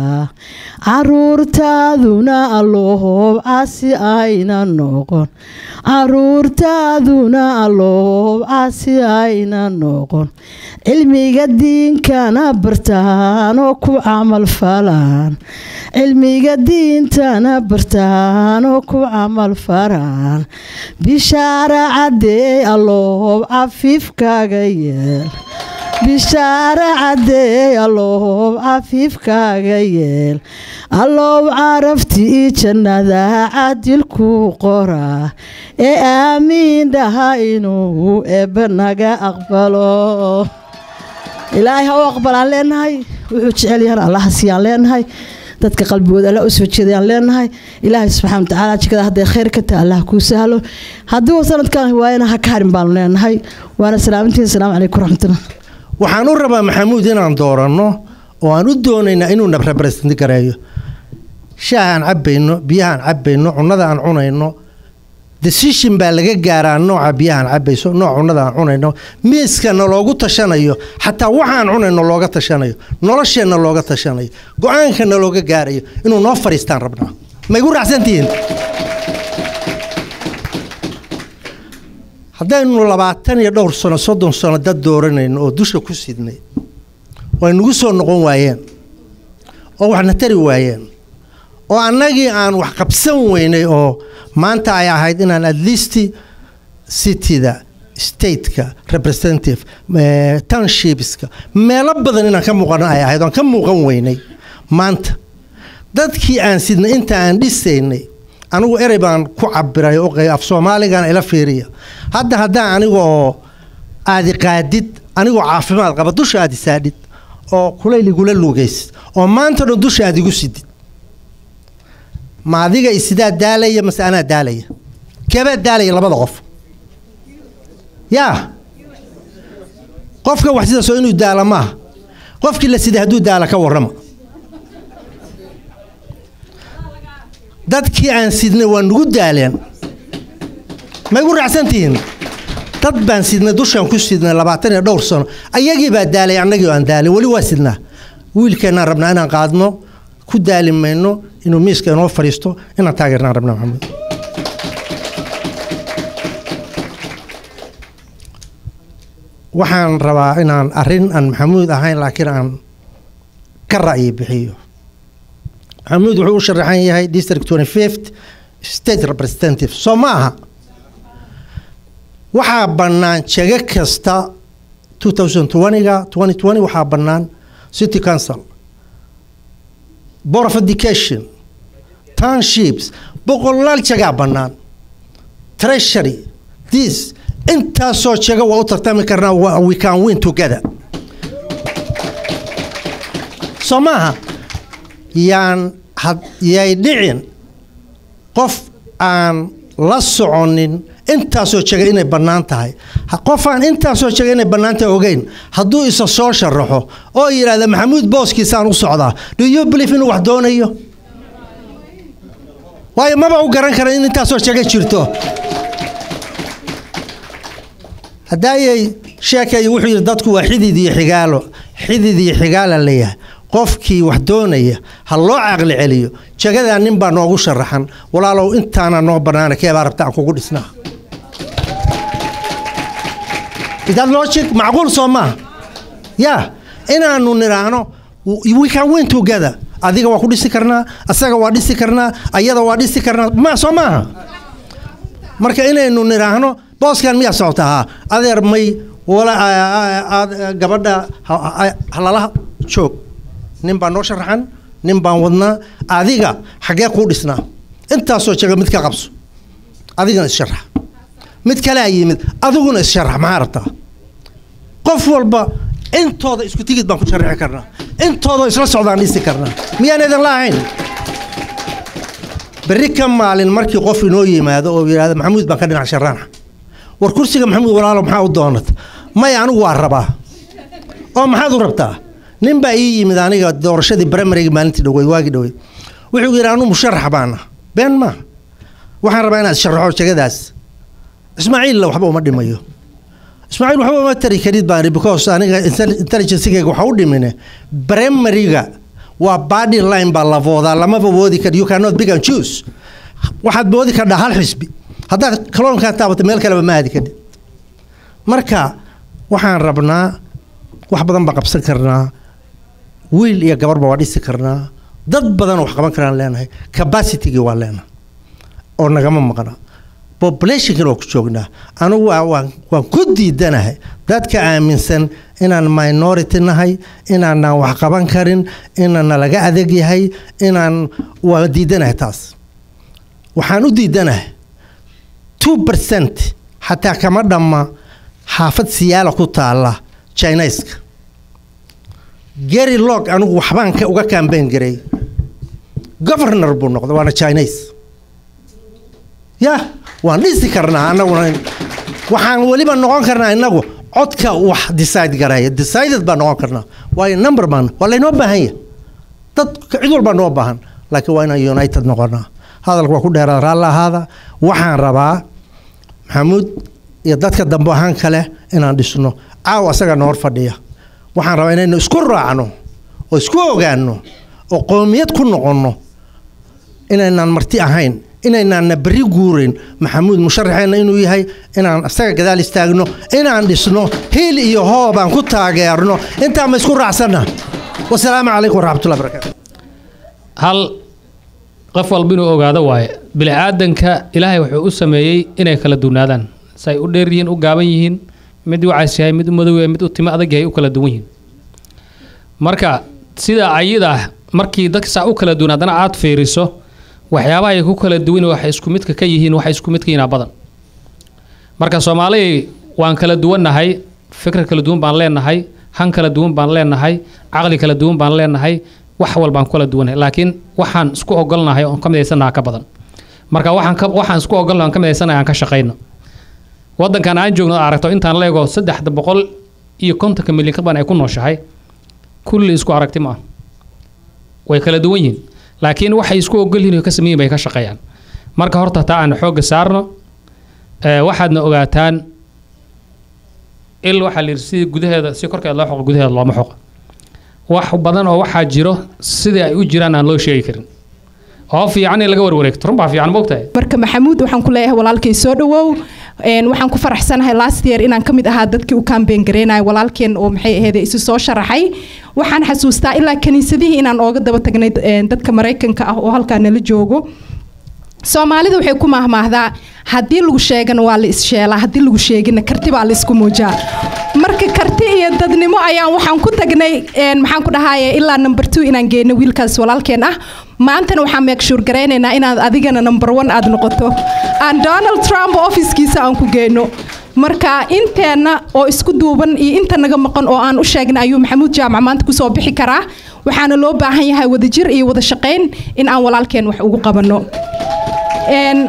caruurtaaduna allow casi ayna noqon caruurtaaduna allow casi ayna noqon cilmiga diinkana bartaan oo ku camal falaan cilmiga diintana bartaan oo ku camal falaan bishaara cadeey allow cafiifkaaga yeel bishaara cadeey allow cafiifkaaga yeel allow caraftii jannada cadilku qoraa ee aamiin dhaha inuu eebba naga aqbalo ilaahay ha u aqbalaan leenahay wuxuu jecel yahan allaha siiyaan leenahay dadka qalbigooda alla u soo jeedayaan leenahay ilaahay subxaana watacaala jikada hadday khayr ka tahay allah kuu sahlo haddii uu sanadkan waayana ha ka harin baanu leenahay waana salaamintiin asalaamu calaykum waraxmatullah waxaan u rabaa maxamuud inaan dooranno oo aan u doonaynaa inuu na represent gareeyo shaaha aan cabbayno biyaha aan cabbayno cunnada aan cunayno decision baa laga gaaraa nooca biyaha aan cabbayso nooca cunnada aan cunayno miiskana loogu tashanayo xataa waxa aan cunayno looga tashanayo nolosheenna looga tashanayo go-aankana looga gaarayo inuu noo fadhiistaan rabnaa ma igu raacsantihiin haddaynu labaatan iyo dhowr sano soddon sano dad dooranayno oo dusha ku sidnay oo ay nagu soo noqon waayeen oo waxna tari waayeen oo annagii aan wax qabsan weynay oo maanta ay ahayd inaan at least cityda stateka representative eh, townshipska meelo badan inaan ka muuqano ay ahayd oan ka muuqan weynay maanta dadkii aan sidnay inta aan dhisaynay anigu erey baan ku cabiray oo qey- af soomaaligana ila fiiriya hadda haddaan anigoo aadi qaadid anigoo caafimaad qaba dusha aad isaadhid oo kulayl igula lugaysid oo maanta dhan dusha aad igu sidid ma adiga isidaa daalaya mase anaa daalaya keebaa daalaya labada qof yaa qofka wax sidaasoo inuu daala maaha qofkii la siday hadduu daala ka warrama dadkii aan sidnay waa nugu daaleen ma igu raacsantihiin dad baan sidnay dushaan ku sidnay labaatan iyo dhowr sano ayagii baa daalay annagii oo aan daalay weli waa sidnaa wiilkeennaan rabnaa inaan qaadno ku daali mayno inuu miiska inoo fadhiisto inaan taageernaan rabnaa maxamed waxaan rabaa inaan arrin aan maxamuud ahayn laakiin aan ka ra'yi bixiyo maxamuud wuxuu u sharaxan yahay district 25th state representative soo ma aha waxaa bannaan jego kasta 2020ga 2020 waxaa bannaan city council board of education townships boqolaal jagaa bannaan treasury this intaasoo jago waa u tartami karnaa wa- we can win together soo maaha yaan had yay dhicin qof aan la soconin intaasoo jaga inay bannaan tahay Ha- qof aan intaasoo jaga inay bannaan tahay ogeyn hadduu isa soo sharaxo oo yidhaahda maxamuud booskiisaan u socdaa do you believe inuu wax doonayo waayo maba u garan kara in intaasoo jaga jirto haddaayay sheekay wuxuu yidhi dadku waa xidid iyo xigaalo xidid iyo xigaala leeyahay qofkii wax doonaya ha loo caqli celiyo jagadaa nin baa noogu sharaxan walaalow intaana noo bannaana keebaa rabta aan kugu dhisnaa idaad logic macquul soo maaha ya inaanu nidhaahno we can win together adiga waa ku dhisi karnaa asaga waa dhisi karnaa ayada waa dhisi karnaa ma soo maaha marka inaynu nidhaahno booskan miyaa socota haa adeer may wala aad gabadha ha- ha- halalaha joog nin baan noo sharaxan nin baan wadnaa adiga xaggee kuu dhisnaa intaasoo jaga mid ka qabso adigana issharax mid kalea yimid adiguna issharax maxaa rabtaa qof walba intooda isku tigid baan ku sharaxi karnaa intooda isla socdaan dhisi karnaa miyaan idin laahayn berri ka maalin markii qof inoo yimaado oo yidhahda maxamuud baan ka dhinac sharaana war kursiga maxamuud walaalo maxaa u doonata maya anigu waa rabaa oo maxaad u rabtaa nin baa ii yimid aniga doorashadii primaryga maalintii dhaweyd waagii dhaweyd wuxuu yidhi anu musharax baana been ma waxaan rabaa inaad sharaxo jagadaas ismaaciilla waxba uma dhimayo ismaaciil waxba uma tari karid baan ihi because aniga intel- intelligencegayga waxa u dhimine primaryga waa body line baa la voodaa lamaba woodi kar you cannot big and choose waxaad moodi kardhaa hal xisbi haddaad kaloonkaa taabato meel kaleba ma aadi kadib marka waxaan rabnaa wax badan baan qabsan karnaa wiil iyo gabarba waa dhisi karnaa dad badan wax qaban karaan leenahay capacitygii waa leenahay oo nagama maqna populationkana waa ku joognaa anigu waa- waan waan ku diidanahay dadka aaminsan inaan minority nahay inaanaan wax qaban karin inaana laga adeeg yahay inaan waa diidanahay taas waxaan u diidanahay two percent xataa kama dhamma xaafad siyaala ku taala chinaiska gary log anigu waxbaan ka- uga kambeyn garay governor buu noqday waana chinese ya waan dhisi karnaa anaguna waxaan weliba noqon karnaa inagu codka wax decide garaya decided baan noqon karnaa waayo number baan waa laynoo baahan yahay dad cid walbaa noo baahan laakiin waa inaan united noqonaa hadalka waa ku dheeraada raalli ahaada waxaan rabaa maxamuud iyo dadka dambe ahaan kale inaan dhisno caawa asaga noor fadhiya waxaan rabaa inaynu isku raacno oo isku ogaano oo qoomiyad ku noqonno inaynaan marti ahayn inaynaanna berri guurayn maxamuud musharaxeenna inuu yahay inaan isaga gadaal istaagno inaan dhisno hiil iyo hoob aan ku taageerno intaa ma isku raacsanna wasalaamu calaykum waraxmatullahi barakaatu hal qof walba inuu ogaado waaye bini aadanka ilaahay wuxuu u sameeyey inay kala duwnaadaan say u dheer yihiin u gaaban yihiin mid u cas yahay mid u madow yahay mid u timo adag yahay u kala duwan yihiin marka sida ayada ah markii dadka saa u kala duwan haddana aad fiiriso waxyaabaha ay ku kala duwan waxay isku midka ka yihiin waxay isku midka yihiin badan marka soomaaliya waan kala duwannahay fikir kala duwan baan leenahay han kala duwan baan leenahay caqli kala duwan baan leenahay wax walbaan ku kala duwannahay laakiin waxaan isku ogolnahay oon ka midaysanaha ka badan marka waxaan ka waxaan isku ogolnahay oon ka midaysanahay aan ka shaqayno waddankan aan joogno aad aragto intaan leego saddexda boqol iyo kontonka milyan ka badan ay ku nooshahay kulli isku aragti ma ah way kala duwan yihiin laakiin waxay isku ogol yihiin oo ka sameeyin bay ka shaqeeyaan marka horta taa aan xoogga saarno ee, waxaadna ogaataan il waxaa la yidhi si gudaheeda si korkeeda loo xoqo gudaheeda looma xoqo wax badan oo waxaa jiro sidii ay u jiraan aan loo sheegi karin oo fiican in laga warwareegto run baa fiican moogtahay marka maxamuud waxaan ku leeyahay walaalkay soo dhawow een, waxaan ku faraxsanahay last year inaan ka mid ahaa dadkii u kaambeen gareynaya walaalkeen oo maxay ahayd isu soo sharaxay waxaan xasuustaa ilaa kaniisadihii inaan ooga daba tagnay een, dadka maraykanka ah oo halkaa nala joogo soomaalida waxay ku maahmaahdaa haddii lagu sheegana waa la issheelaa haddii lagu sheegina karti baa la isku muujaa marka karti iyo dadnimo ayaan waxaan ku tagnay een, maxaan ku dhahaye ilaa number two inaan geyno wiilkaas walaalkeen ah maantana waxaan meegshuur garaynaynaa inaad adigana number one aad noqoto aan donald trump ofiskiisa aan ku geyno marka inteenna oo isku duuban iyo inta naga maqan oo aan u sheegnay ayuu maxamuud jaamac maanta kusoo bixi karaa waxaana loo baahan yahay wadajir iyo wada shaqayn in aan walaalkeen wax ugu qabanno Een,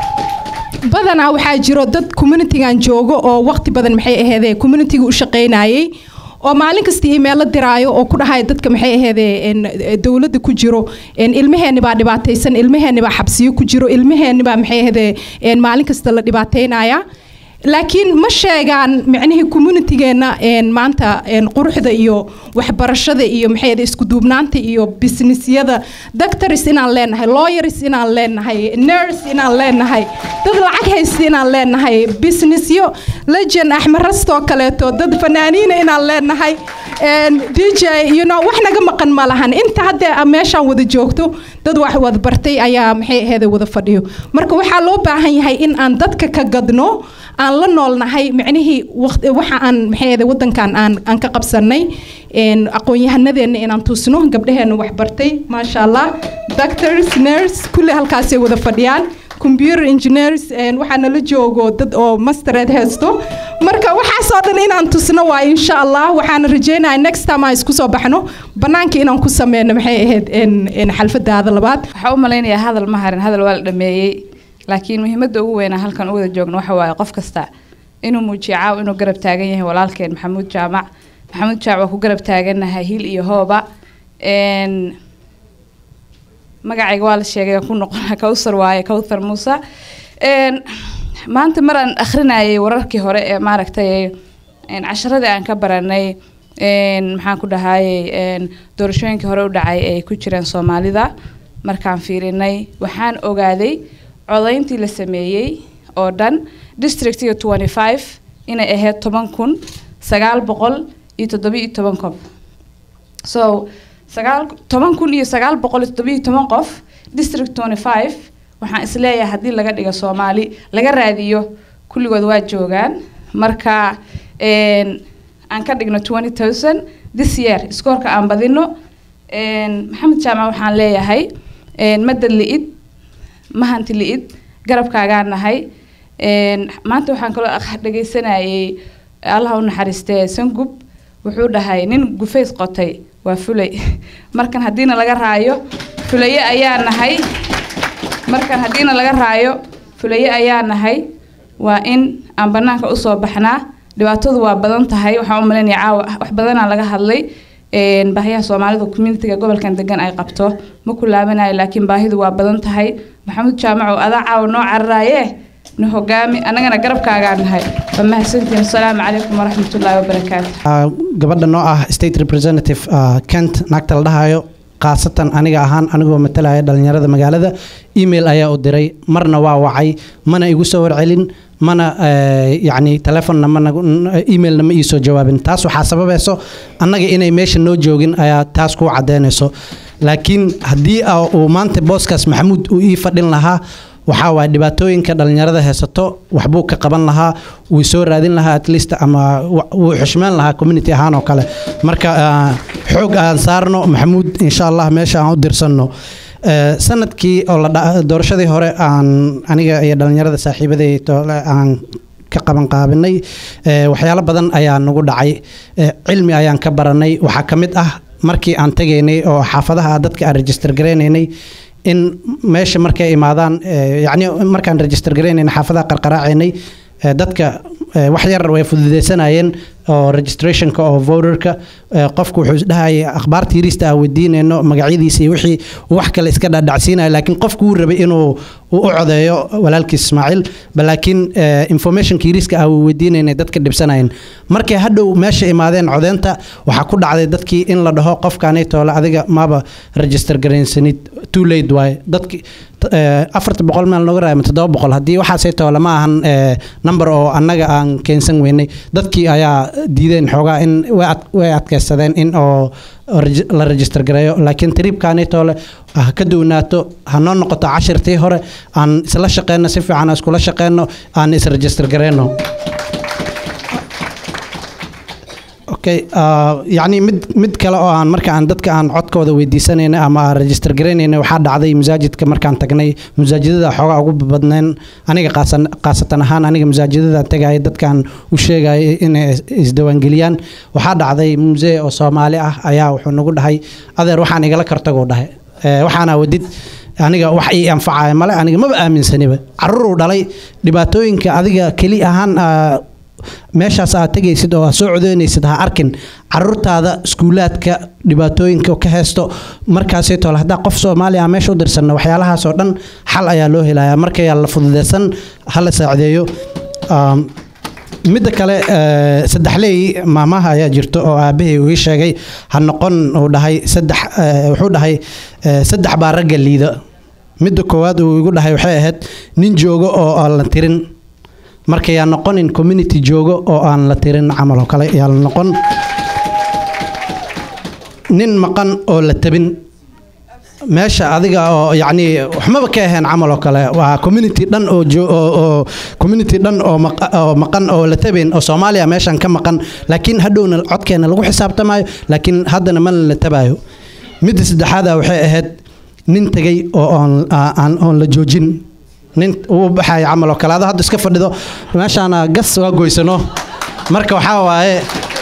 badanaa waxaa jiro dad communitygan joogo oo waqti badan maxay aheedee communityga u shaqaynayay oo maalin kasta iimeelo diraayo oo ku dhahaya dadka maxay aheedee een, dowladda ku jiro een, ilmaheenni baa dhibaataysan ilmaheenni baa xabsiyo ku jiro ilmaheenni baa maxay aheedee een, maalin kasta la dhibaataynaya laakiin ma sheegaan micnihii communitygeenna een, maanta een, quruxda iyo waxbarashada iyo maxay ahayd isku duubnaanta iyo businessyada doctors inaan leenahay lawyers inaan leenahay nurse inaan leenahay dad lacag haysta inaan leenahay businessyo legend axmed rastoo kaleeto dad fanaaniina inaan leenahay een, dj you know wax naga maqan ma lahan inta hadda meeshaan wada joogto dad wax wada bartay ayaa maxay ahayd wada fadhiyo marka waxaa loo baahan yahay in aan dadka ka gadno aan la noolnahay micnihii waqti waxa aan maxay ahayd wadankan aan aan ka qabsanay een aqoon-yahanadeenna inaan tusno gabdhaheenna wax bartay maasha allah doctors nurse kulli halkaasay wada fadhiyaan computer engineers een waxaa nala joogo dad oo mastered haysto marka waxaasoo dhan inaan tusno waa insha allah waxaana rajeynayaa next time aan isku soo baxno banaanka inaan ku sameyno maxay ahayd een een xalfadaada labaad waxaa u malaynayaa hadal ma harin hadal waa la dhameeyey laakiin muhiimadda ugu weynaa halkan u wada joogno waxa waaye qof kasta inuu muujiyo caaw inuu garab taagan yahay walaalkeen maxamuud jaamac maxamuud jaamac waa ku garab taagannahay hil iyo hooba een magacayga waa la sheegay aan ku noqona kawsar waaye kawthar muuse een maanta mar aan akhrinayay wararkii hore ee maaragtay een casharadii aan ka baranay een maxaan ku dhahayay een doorashooyinkii hore u dhacay ay ku jireen soomaalida markaan fiirinay waxaan ogaaday codayntii la sameeyey oo dhan districtiga twenty five inay ahayd toban kun sagaal boqol iyo toddobiyo toban qof so sagaal toban kun iyo sagaal boqol iyo toddobiyo toban qof district twenty five waxaan isleeyahay haddii laga dhigo soomaali laga raadiyo kulligood waa joogaan marka een, aan ka dhigno twenty thousand this year iskoorka aan badino een, maxamed jaamac waxaan leeyahay een, madad li'id mahanti li'id garabkaagaan nahay een, maanta waxaan kaloo aq- dhagaysanayay allah u naxariistee sangub wuxuu dhahay nin gufays qotay waa fulay markan haddiina laga raayo fulaye ayaa nahay markan haddiina laga raayo fulaye ayaa nahay waa in aan banaanka usoo baxnaa dhibaatadu waa badan tahay waxaan u malaynayaa caawa wax badanaa laga hadlay een, baahiyaha soomaalida communitiga gobolkan degan ay qabto ma ku laabanayo laakiin baahidu waa badan tahay maxamuud jaamaco adaa caawa noo cararaaye na hogaami annagana garabkaagaa nahay waa mahadsantihin asalaamu calaykum waraxmatullaahi wabarakaatu Ah, gabadha noo ah state representative ah, kent naagta la dhahayo khaasatan aniga ahaan anigoo matalaya dhalinyarada magaalada email ayaa u diray marna waa wacay mana igu soo warcelin mana eh, yacni telefonna ma nagu- n- emailna ma iisoo jawaabin taas waxaa sababayso annaga inay meesha noo joogin ayaa taas kuu caddeynayso laakiin haddii ah, uu maanta booskaas maxamuud uu ii fadhin lahaa waxaa waay dhibaatooyinka dhalinyarada haysato waxbuu ka qaban lahaa wuu soo raadin lahaa at least ama wa- wuu xushmeyn lahaa community ahaan oo kale marka ah, xoog aan saarno maxamuud insha allah meesha aan u dirsanno Eh, sanadkii oo la dha- doorashadii hore aan aniga iyo dhalinyarada saaxiibaday toole aan ka qaban qaabinay eh, waxyaalo badan ayaa nagu dhacay Eh, cilmi ayaan ka baranay waxaa ka mid ah markii aan tegaynay oo xaafadaha dadka aan register garaynaynay in meesha markay imaadaan eh, yacni markaan register garaynaynay xaafadaha qarqaraacaynay eh, dadka eh, wax yar way fududaysanayeen oo registrationka oo voterka eh, qofku wuxuu isdhahayay akhbaarta yariista aan weydiinayno magacyadiisa iyo wixii uu wax kale iska dhadhacsiinaya laakiin qofku wuu rabay inuu uu u codeeyo walaalkiis ismaaciil ba laakiin eh, informationka yariiska aan weydiinaynay dadka dhibsanayeen markay hadhow meesha imaadeen codeynta waxaa ku dhacday dadkii in la dhaho qofkaanay toole adiga maba register garaynsanid too late waaye dadki eh, afarta boqol meel nooga raaya ama toddoba boqol haddii waxaasay toole ma ahan eh, number oo annaga aan keensan weynay dadkii ayaa diideen xoogaa in way ad- way adkaysadeen in oo regi- la register gareeyo laakiin tribkaanay toole ha ka duwnaato ha noo noqoto cashirtii hore aan isla shaqeyno si fiican aan iskula shaqeyno aan is-register gareyno okay ah, yacni mid mid kale oo aan marka aan dadka aan codkooda weydiisanayna ama aan register garaynayna waxaa dhacday masaajidka markaan tagnay masaajidada xoogaa ugu badneen aniga qaasan- khaasatan ahaan aniga masaajidada tegaya dadkaan u sheegaya inay is- isdiwaangeliyaan waxaa dhacday musee oo soomaali ah ayaa wuxuu nagu dhahay adeer waxaan igala kartaguu dhahay Eh, waxaana wadid aniga wax ii anfacaya male aniga maba aaminsaniba carruuruu dhalay dhibaatooyinka adiga keli ahaan ah, meeshaas aad tegaysid oo aad soo codeynaysid ha arkin caruurtaada iskuulaadka dhibaatooyinka ka haysto markaasay tole haddaa qof soomaaliya meesha u dirsanna waxyaalahaas oo dhan xal ayaa loo helayaa markayaa la fududeysan ha la saacideeyo Um, midda kale eh, saddexley maamaha ayaa jirto oo aabbahay uu ii sheegay ha noqon uu dhahay saddex eh, wuxuu dhahay eh, saddex baa ragga liida midda koowaad uu igu dhahay waxay ahayd nin joogo oo aan la tirin marka yaa noqonin community joogo oo aan la tirin camal oo kale yaa la noqon nin maqan oo la tabin meesha adiga oo yacni waxmaba ka ahayn camal oo kale waa community dhan oo jo- oo oo community dhan oo maqa- oo maqan oo la tabayn oo soomaaliya meeshan ka maqan laakiin hadhowna codkeena lagu xisaabtamayo laakiin haddana mana la tabayo midda saddexaada waxay ahayd nin tegay oo oon aa- aan oon la joojin nin uu baxaya camal oo kale adoo hadda iska fadhido meeshaana gas waa goysano marka waxaa waaye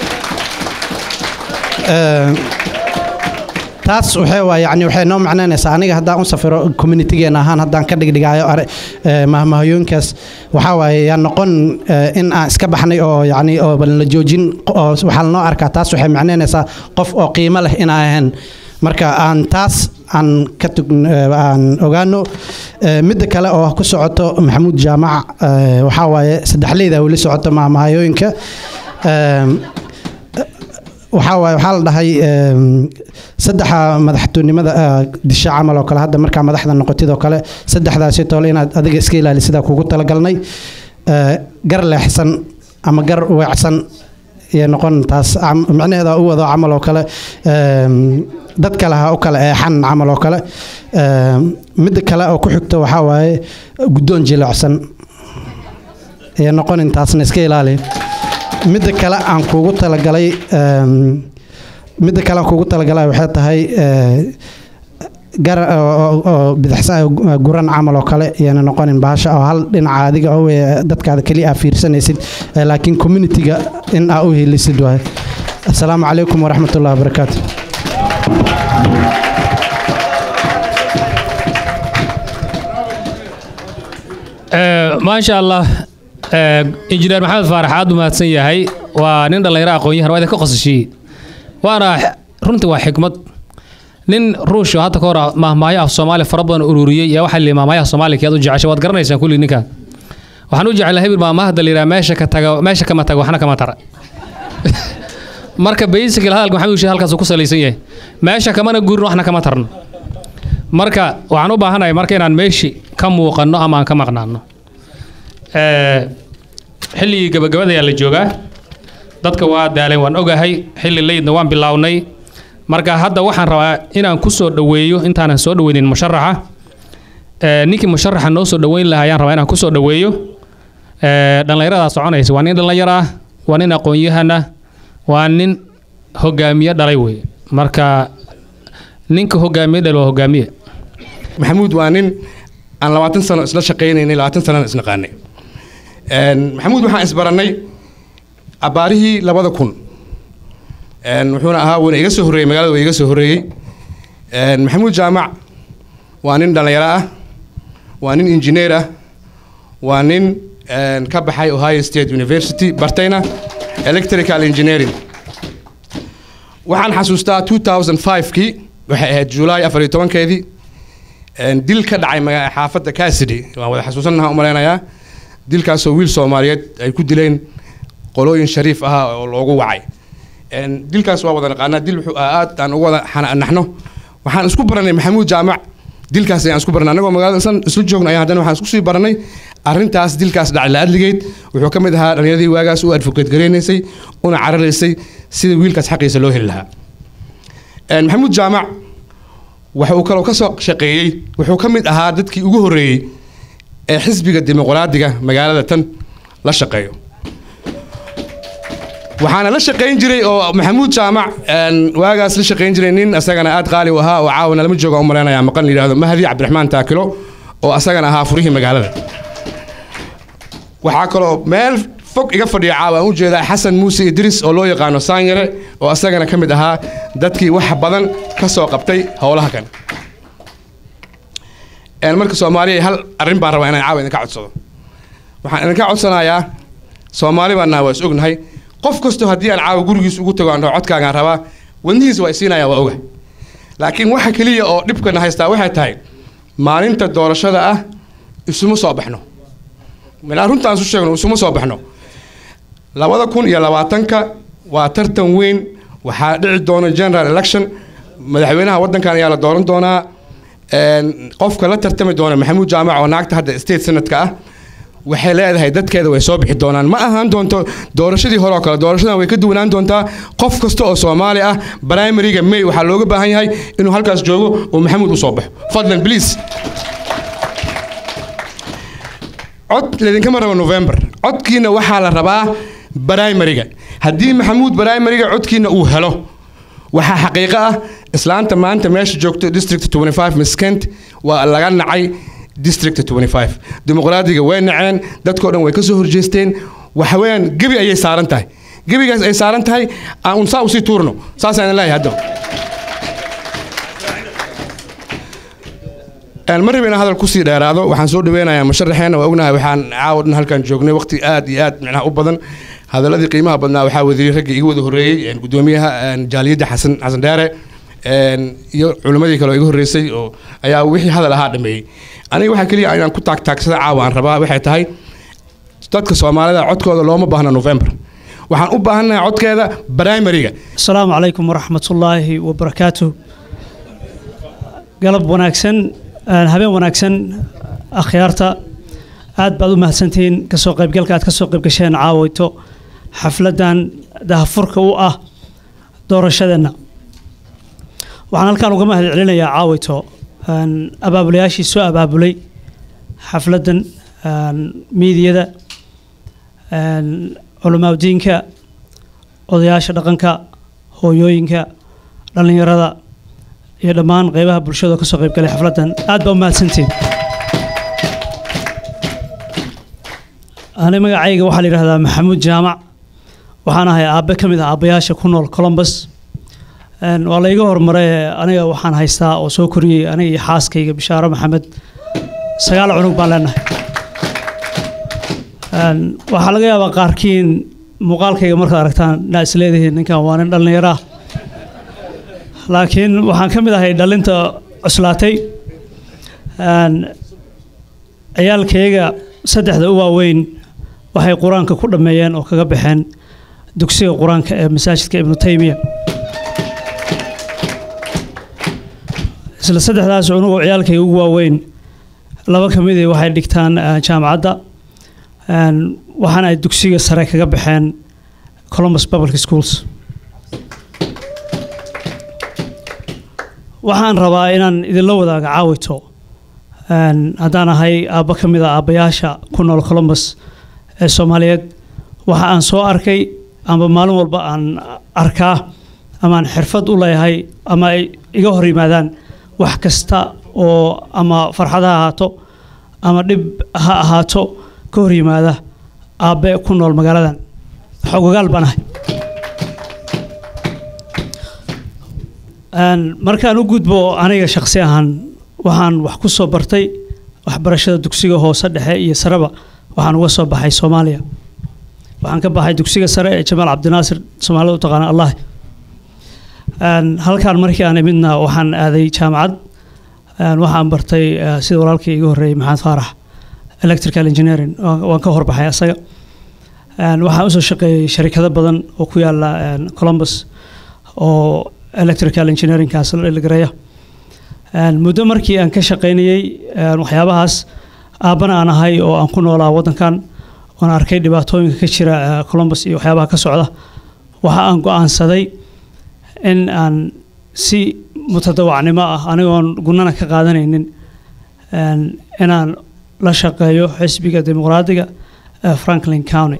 eh, taas waxay waa yani waxay noo macnaynaysaa aniga haddaan u safiro communitygeena ahaan haddaan ka dhigdhigaayo are eh, mahmahayooyinkaas waxaa waaye yaa noqon eh, in aan iska baxnay oo yani oo bal la joojin oo waxaa lanoo arkaa taas waxay macnaynaysaa qof oo qiimo leh inaan ahayn marka aan taas aan ka tug eh, aan ogaano Eh, midda kale oo ku socoto maxamuud jaamac eh, waxaa waaye saddexleyda weli socoto mahmahayooyinka Em, waxaa waaye waxaa la dhahay em, saddexa madaxtoonimada ah, disha camal oo kale hadda markaa madaxda noqotid oo kale saddexdaasi toole inaad adiga iska ilaali sidaa kugu talagalnay Eh, gar leexsan ama gar weecsan iyo noqon taas cam- micnaheeda u wado camal oo kale em, dad kale ha u kale eexan camal oo kale Em, midda kale oo ku xigto waxaa waaye guddoon jilicsan iyo noqonin taasna iska ilaali midda kale aan kugu talagalay em, midda kale aan kugu talagalay waxay tahay eh, gar oo- oo- oo bidixsan guran camal oo kale iyana noqonin baasha oo hal dhinaca adiga oo eh, dadkaada keliya aa fiirsanaysid eh, laakiin communityga in aa u helisid waaye asalaamu calaykum waraxmat ullahi wabarakaatu Eh, maasha allah eh, injineer maxamed faarax aad u mahadsan yahay waa nin dhallinyaro aqoon-yahan waa idinka qosashiyey waana runtii waa xikmad nin ruush oo hadda ka hor mahmaayo af soomaali fara badan ururiyey yaa waxaa lihi mahmaayaha soomaaliya kiyaad u jeceshay waad garanaysaan kulli ninka waxaan u jeclaa hebel maamahda la yidhaha meesha ka taga meesha kama taga waxna kama tara marka basically hadalka maxamed ushid halkaas uu ku salaysan yahay meesha kamana guurin waxna kama tarno marka waxaan u baahanahay marka inaan meeshi ka muuqanno ama aan ka maqnaano Eh, xilligii gabagabada ayaa la joogaa dadka waa daaleen waan ogahay xilli leydna waan bilaawnay marka hadda waxaan rabaa inaan ku soo dhoweeyo intaanan soo dhoweynin musharaxa Eh, ninkii musharaxa noo soo dhoweyn lahaa ayaan rabaa inaan ku soo dhoweeyo Eh, dhallinyaradaa soconaysa waa nin dhallinyar ah waa nin aqoon-yahan ah waa nin hogaamiye dhalay wey marka ninka hogaamiye dhal waa hogaamiye maxamuud waa nin aan labaatan sano isla shaqaynaynay labaatan sanana isnaqaanay Een, maxamuud waxaan isbarannay abbaarihii labada kun Een, wuxuuna ahaa wuuna iga soo horreeyey magaalada waa iga soo horreeyey Een, maxamuud jaamac waa nin dhallinyaro ah waa nin injineer ah waa nin een, ka baxay ohio state university bartayna electrical engineering waxaan xasuustaa 2005kii waxay ahayd july afar iyo tobankeedii een, dil ka dhacay maga- xaafadda cassidy waan wada xasuusanaha u malaynayaa dilkaasoo wiil soomaaliyeed ay ku dileen qolooyin shariif ah oo loogu wacay Een, dilkaas waa wada naqaanaa dil wuxuu ahaa aad aan ugu wada xana- naxno waxaan isku baranay maxamuud jaamac dilkaas ayaan isku baranay annagoo magaalada isla isla joogna ayaa haddana waxaan isku sii baranay arrintaas dilkaas dhacay la adligeed wuxuu ka mid ahaa dhallinyaradii waagaas u advocate gareynaysay una cararaysay sida wiilkaas xaqiisa loo heli lahaa Een, maxamuud jaamac waxa uu kaloo ka soo shaqeeyey wuxuu ka mid ahaa dadkii ugu horreeyey ee xisbiga dimuqraadiga magaalada tan la shaqeeyo waxaana la shaqayn jiray oo maxamuud jaamac een, waagaas la shaqayn jiray nin asagana aad qaali u ahaa oo caawana lama jooga u malaynayaa maqan la yidhaahdo mahdi cabdiraxmaan taakilo oo asagana ahaa furihii magaalada waxaa kaloo meel fog iga fadhiya caawa aan u jeedaa xasan muuse idris oo loo yaqaano saanyare oo asagana ka mid ahaa dadkii wax badan ka soo qabtay howlaha kan Een, marka soomaaliya hal arrin baan rabaa inaan caawa idinka codsado waxaan idinka codsanayaa soomaali baan nahay waa is ognahay qof kastoo haddii aan caawa gurigiis ugu tago aan dhaho codkaagaan rabaa wadnihiisa waa isiinaya waa oga laakiin waxa keliya oo dhibkana haystaa waxay tahay maalinta doorashada ah isuma soo baxno milaa runtaan isu sheegno isuma soo baxno labada kun iyo labaatanka waa tartan weyn waxaa dhici doona general election madaxweynaha waddankan ayaa la dooran doonaa Een, qofka la tartami doona maxamuud jaamac oo naagta hadda state senatka ah waxay leedahay dadkeeda way soo bixi doonaan ma ahaan doonto doorashadii hore oo kale doorashadan way ka duwanaan doontaa qof kasta oo soomaali ah primariga may waxaa looga baahan yahay inuu halkaas joogo oo maxamuud u soo baxo fadlan please cod laidinkama rabo november codkiina waxaa la rabaa primariga haddii maxamuud primariga codkiina uu helo waxaa xaqiiqo ah islaanta maanta meesha joogto district 25 miskent waa laga nacay district 25 dimuqraadiga way naceen dadkoo dhan way ka soo horjeesteen waxa weeyaan gebi ayay saaran tahay gebigaas ay saaran tahay aan un saa usii tuurno saasaan idin leeyahay hadda Een, ma rabin inaan hadal kusii dheeraado waxaan soo dhaweynayaa musharaxeena waa ognahay waxaan caawa dhan halkan joognay waqti aad iyo aad micnaha u badan hadaladii qiimaha badnaa waxaa wadiyey raggii iga wada horreeyey een, gudoomiyaha een, jaaliyadda xasan xasan dheere een, iyo culimmadii kale oo iga horreysay oo ayaa wixii hadal ahaa dhameeyey aniga waxaa keliya inaan ku taagtaagsada caawa aan rabaa waxay tahay dadka soomaalida codkooda looma baahna november waxaan u baahannahay codkeeda primariga asalaamu calaykum waraxmatullaahi wabarakaatu galab wanaagsan een, habeen wanaagsan akhyaarta aad baad u mahadsantihiin kasoo qaybgalka aad kasoo qayb gasheen caawayto xafladan dahafurka u ah doorashadeenna waxaan halkaan uga mahad celinayaa caawayto een, abaabulayaashii soo abaabulay xafladan een, miidiyada een, culamaadiinka odayaasha dhaqanka hooyooyinka dhallinyarada iyo dhammaan qeybaha bulshada oo kasoo qayb galay xafladan aad baa u mahadsantiin ani magacayga waxaa la yidhahdaa maxamuud jaamac waxaan ahay aabe ka mid ah aabbayaasha ku nool columbus Een, waa la iga hormaray aniga waxaan haystaa oo soo koriyey aniga iyo xaaskayga bishaaro maxamed sagaal cunug baan leenahay Een, waxaa laga yaabaa qaarkiin muuqaalkayga markaad aragtaan inaa is leedihiin ninkan waa nin dhallinyaro ah laakiin waxaan ka mid ahay dhalinta cuslaatay Een, ciyaalkayga saddexda u waaweyn waxay qur-aanka ku dhammeeyeen oo kaga baxeen dugsiga qur-aanka ee masaajidka ibnu taymiya isla saddexdaas cunugoo ciyaalkayga ugu waaweyn laba ka midii waxay dhigtaan eh, jaamacadda Een, waxaana ay dugsiga sare kaga baxeen columbus public schools waxaan rabaa inaan idinla wadaaga caawito Een, haddaan ahay aabbo ka mid a aabbayaasha ku nool columbus ee soomaaliyeed waxa aan soo arkay amba maalin walba aan arkaa ama aan xirfad u leeyahay ama ay iga hor yimaadaan wax kasta oo ama farxad ha ahaato ama dhib ha ahaato ka hor yimaada aabbe ku nool magaaladan xogagaal baan ahay Een, markaan u gudbo aniga shakhsi ahaan waxaan wax ku soo bartay waxbarashada dugsiga hoose dhexe iyo sareba waxaan uga soo baxay soomaaliya waxaan ka baxay dugsiga sare ee jamaal cabdinaasir soomaalida u taqaana allah Een, halkaan markii aan imidna waxaan aaday jaamacad Een, waxaan bartay eh, sida walaalkii iga horreeyey maxamed faarax electrical engineering waan waan ka horbaxay asaga Een, waxaan usoo shaqeeyey sharikado badan oo ku yaala een, columbus oo electrical engineeringkaas la dhaligareeya Een, muddo markii aan ka shaqaynayey een, waxyaabahaas aabbana aan ahay oo aan ku noolaa waddankan oon arkay dhibaatooyinka ka jira eh, columbus iyo waxyaabaha ka socda waxa aan go'aansaday in aan si mutadawacnimo ah anigoon gunana ka qaadanaynin een, inaan la shaqeeyo xisbiga dimuqraadiga ee franklin county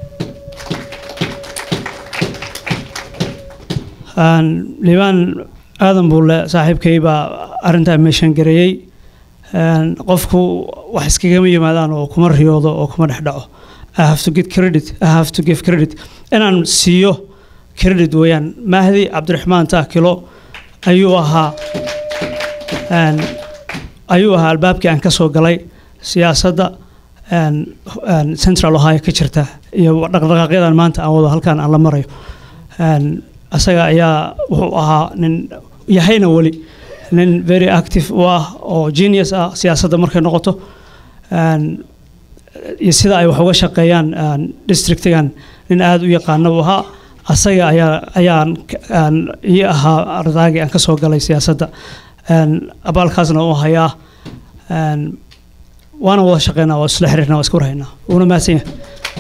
Een, liibaan aadan buule saaxiibkay baa arrintaa meeshan gareeyey Een, qofku wax iskagama yimaadaan oo kuma riyoodo oo kuma dhex dhaco I have to get credit I have to give credit inaan siiyo credit weeyaan mahdi cabdiraxmaan taakilo ayuu ahaa een, ayuu ahaa albaabkii aan ka soo galay siyaasadda een, een, central ohio ka jirta iyo dhaqdhaqaaqyadan maanta aan wado halkaan aan la marayo Een, asaga ayaa wuxuu ahaa nin yahayna weli nin very active u ah oo genius ah siyaasadda markay noqoto Een, iyo sida ay wax uga shaqeeyaan een, districtigan nin aada u yaqaana buu ahaa asaga ayaa ayaan aan ii ahaa ardaagii aan ka soo galay siyaasadda Een, abaalkaasna u hayaa Een, waana wada shaqeynaa waa isla xiriirnaa waa iska warhaynaa wuuna mahadsan yahay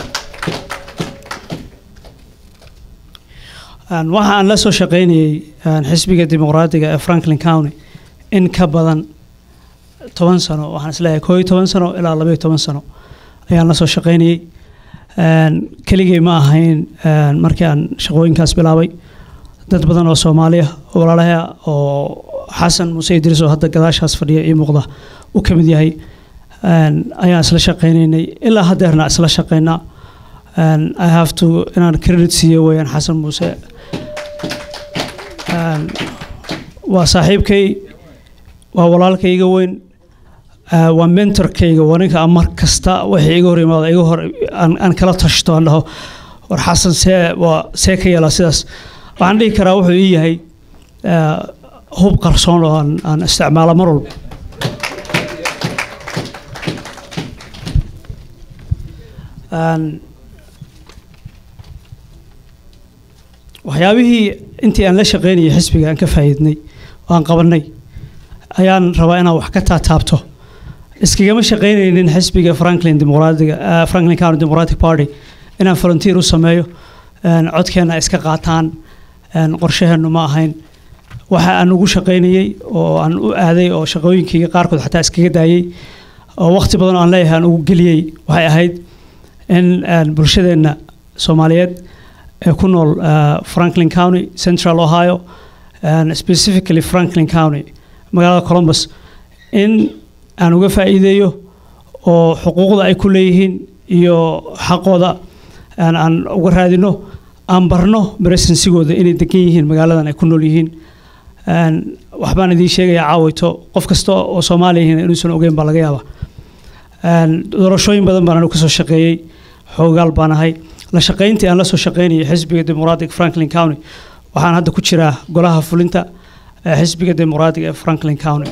Een, waxa aan la soo shaqaynayey een, xisbiga dimuqraadiga ee franklin county in ka badan toban sano waxaan isleeyahay koo iyo toban sano ilaa laba iyo toban sano ayaan la soo shaqaynayey Een, keligay ma ahayn een, markii aan shaqooyinkaas bilaabay dad badan oo soomaaliya oo walaalaha oo xasan muuse idriis oo hadda gadaashaas fadhiya ii muuqda uu ka mid yahay Een, ayaan isla shaqaynaynay ilaa haddeerna isla shaqaynaa Een, I have to inaan credit siiyo weeyaan xasan muuse Een, waa saaxiibkay waa walaalkayga weyn Eh, waa mentorkayga waa ninka aan mar kasta wixii iga hor yimaado iga hor aan aan kala tashto aan dhaho war xasan see waa see ka yeelaa sidaas waxaan dhihi karaa wuxuu ii yahay eh, hub qarsoon oo aan aan isticmaalo mar walba Een, waxyaabihii intii aan la shaqaynayay xisbiga aan ka faa'iidnay oo aan qabanay ayaan rabaa inaan wax ka taataabto iskagama shaqaynaynin xisbiga franklin dimuqraadiga eh, franklin county democratic party inaan volunteer u sameeyo een, codkeena ay iska qaataan een, qorshaheennu ma ahayn waxa aan ugu shaqaynayey oo aan u aaday oo shaqooyinkayga qaarkood xataa iskaga daayey oo waqti badan oo aan leeyahay aan ugu geliyey waxay ahayd in een, bulshadeenna soomaaliyeed ee ku nool eh, franklin county central ohio and specifically franklin county magaalada columbus in aan uga faa'iideeyo oo xuquuqda ay ku leeyihiin iyo xaqooda aan aan uga raadino aan barno presensigooda inay degan yihiin magaaladan ay ku nool yihiin Een, waxbaan idiin sheegayaa caawayto qof kasta oo soomaaliya yihiin inuusan ogeyn baa laga yaabaa Een, doorashooyin badan baan anigu kasoo shaqeeyey xoogaal baan ahay la shaqayntii aan la soo shaqaynayay xisbiga dimuqraadiga franklin county waxaan hadda ku jiraa golaha fulinta ee xisbiga dimuqraadiga ee franklin county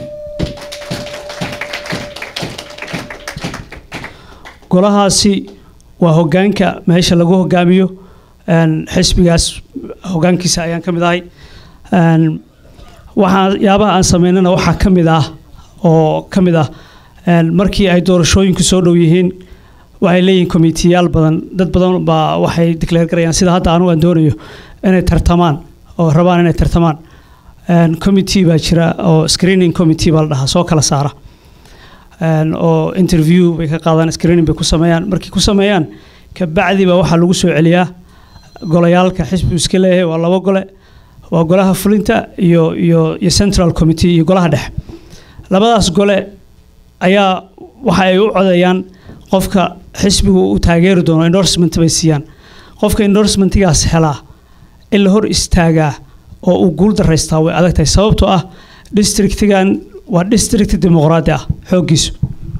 golahaasi waa hogaanka meesha lagu hogaamiyo een, xisbigaas hogaankiisa ayaan ka mid ahay Een, waxaa yaabaha aan sameynana waxaa ka mid ah oo ka mid ah een, markii ay doorashooyinku soo dhow yihiin waxay leeyihiin komitiyaal badan dad badan baa waxay declare garayaan sida hadda anugu aan doonayo inay tartamaan oo rabaan inay tartamaan Een, committee baa jira oo screening committee baa la dhahaa soo kala saara Een, oo interview bay ka qaadaan screening bay ku sameeyaan markay ku sameeyaan kabacdi baa waxaa lagu soo celiyaa golayaalka xisbigu iska leeyahay waa labo gole waa golaha fulinta iyo iyo iyo central committee iyo golaha dhexe labadaas gole ayaa waxa ay u codeeyaan qofka xisbigu uu taageeri doono endorsement bay siiyaan qofka endorsementigaas helaa in la hor istaagaa oo uu guul daraystaa way adag tahay sababtoo ah districtigan waa district dimuqraadi ah xooggiisu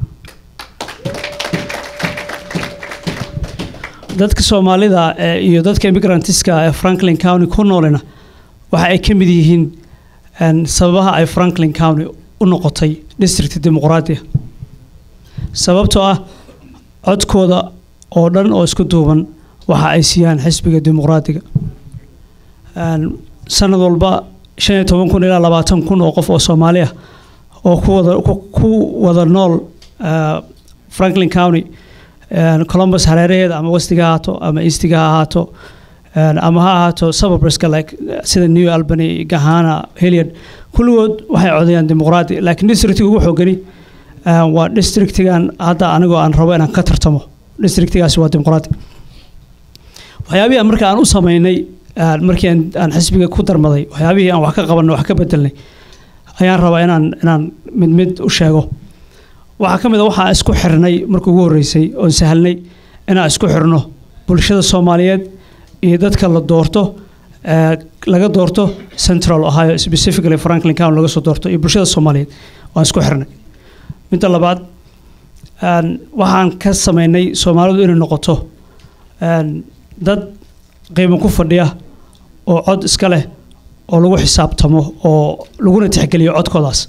dadka soomaalida ee iyo dadka immigrantiska ee franklin county ku noolina waxa ay ka mid yihiin een, sababaha ay franklin county u noqotay district dimuqraadi ah sababtoo ah codkooda oo dhan oo isku duuban waxa ay siiyaan xisbiga dimuqraadiga Een, sanad walba shan iyo toban kun ilaa labaatan kun oo qof oo soomaali ah oo ku wada ku, ku wada nool eh, franklin county een, columbus hareeraheeda ama westiga ha ahaato ama eastiga ha ahaato een, ama ha ahaato suburbeska like eh, sida new albany gahana hilliard kulligood waxay codeeyaan dimuqraadi laakiin districtiga ugu xoogani eh, waa districtigan hadda anigoo aan rabo inaan ka tartamo districtigaasi waa dimuqraadi waxyaabihii aan marka aan u sameynay aan- markii aan, aan xisbiga ku darmaday waxyaabihii aan wax ka qabanay wax ka bedelnay ayaan rabaa inaan inaan mid mid u sheego waxaa ka mid a waxaa isku xirnay markii ugu horreysay oon sahlnay inaan isku xirno bulshada soomaaliyeed iyo dadka la doorto ee, laga doorto central ohio specifically franklin county laga soo doorto iyo bulshada soomaaliyeed waan isku xirnay midda labaad een, waxaan ka sameynay soomaalidu inay noqoto een, dad qiimo ku fadhiya oo cod iska leh oo lagu xisaabtamo oo laguna tixgeliyo codkoodaas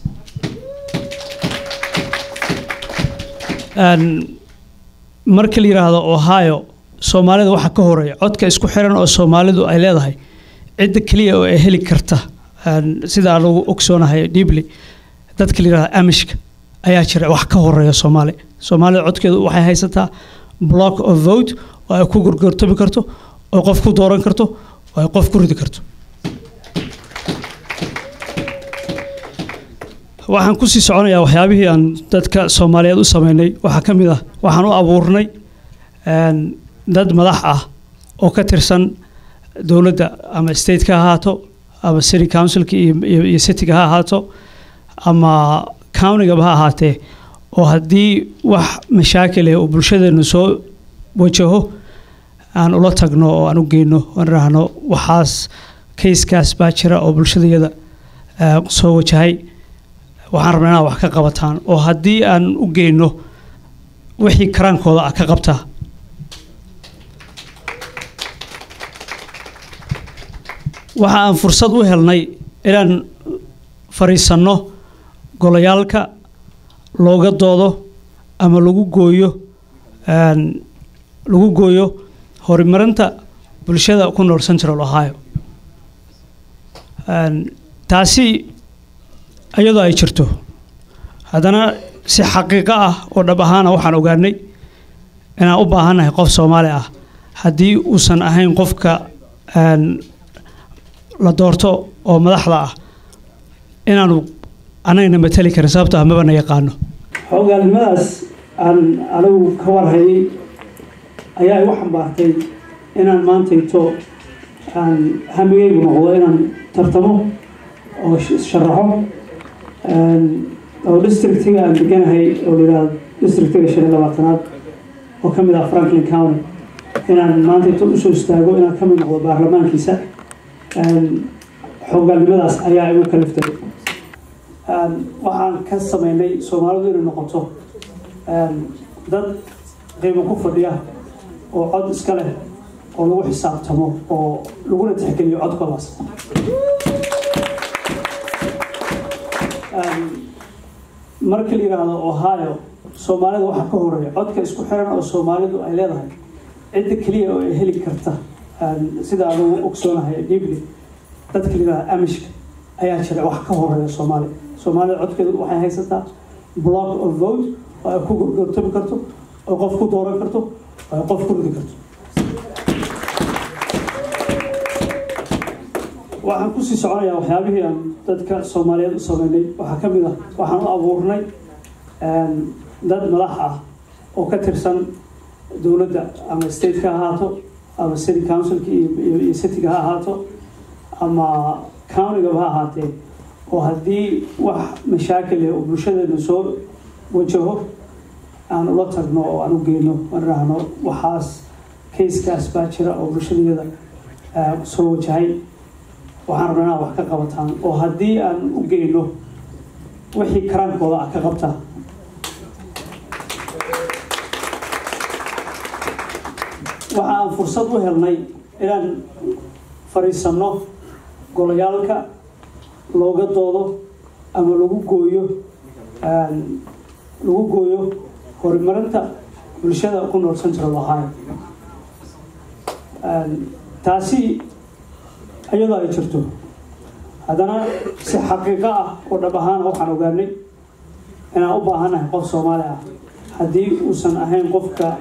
Een, marka la yidhaahdo ohio soomaalida waxaa ka horeeya codka isku xiran oo soomaalidu ay leedahay cidda keliya oo ay heli karta een, sida aan lagu ogsoonahay deeply dadka la yidhahdo amishka ayaa jira wax ka horeeya soomaali soomaalida codkeedu waxay haysataa block of vote oo ay ku gorgortami karto oo qof ku dooran karto oo ay qof ku ridi karto waxaan kusii soconayaa waxyaabihii aan dadka soomaaliyeed u sameynay waxaa ka mid ah waxaan u abuurnay een, dad madax ah oo ka tirsan dowladda ama stateka ha ahaato ama city councilka iyo, iyo, iyo cityga ha ahaato ama countigaba ha ahaatee oo haddii wax mashaakil ah oo bulshadeenu soo wajaho aan ula tagno oo aan u geyno aan idhaahno waxaas kayskaas baa jira oo bulshadayada eh, soo wajahay waxaan rabnaa inaad wax ka qabataan oo haddii aan u geyno wixii karaankooda ah ka qabtaa waxa aan fursad u helnay inaan fadhiisanno golayaalka looga doodo ama lagu gooyo een, lagu gooyo horumarinta bulshada ku nool central ohio Een, taasi iyadoo ay jirto haddana si xaqiiqo ah oo dhab ahaana waxaan ogaanay inaan u baahannahay qof soomaali ah haddii uusan ahayn qofka een, la doorto oo madaxda ah inaanu annagana matali karin sababto ah maba na yaqaano xogaalnimadaas aan anigu ka warhayay ayaa igu xambaartay inaan maantayto aan hamigaygu noqdo inaan tartamo oo sh- sharaxo Een, oo districtiga aan deganahay oo la yidhaahdo districtiga shan iyo labaatanaad oo ka mid ah franklin county inaan maantayto usoo istaago inaan ka mid noqdo baarlamaankiisa Een, xogaalnimadaas ayaa igu kaliftay Een, waxaan ka sameynay soomaalidu inay noqoto een, dad qiimo ku fadhiya oo cod iska leh oo lagu xisaabtamo oo laguna tixgeliyo codkoodaas marka la yidhaahdo ohio soomaalida waxaa ka horeeya codka isku xiran oo soomaalidu ay leedahay cidda keliya oo ay heli karta sida anugu ogsoonahay deeply dadka la yidhahdo amishka ayaa jira wax ka horeeya soomaaliya soomaalida codkeedu waxay haysataa block of vote oo ay ku gorgortami karto oo qof ku dooran karto oo ay qof ku ridi karto waxaan kusii soconayaa waxyaabihii aan dadka soomaaliyeed u sameynay waxaa ka mid ah waxaan u abuurnay dad madax ah oo ka tirsan dowladda ama stateka ha ahaato ama city councilka iyo cityga ha ahaato ama countigaba ha ahaatee oo haddii wax mashaakil eh oo bulshadeena soo wajaho aan ula tagno oo aan u geyno aan idhaahno waxaas kayskaas baa jira oo bulshadeeda soo wajahay waxaan rabnaa inaad wax ka qabataan oo haddii aan u geyno wixii karaankooda ah ka qabta waxa aan fursad u helnay inaan fadhiisanno golayaalka looga doodo ama lagu gooyo lagu gooyo horumarinta bulshada ku nool central ohio taasi iyadoo ay jirto haddana si xaqiiqo ah oo dhab ahaana waxaan ogaanay inaan u baahannahay qof soomaali ah haddii uusan ahayn qofka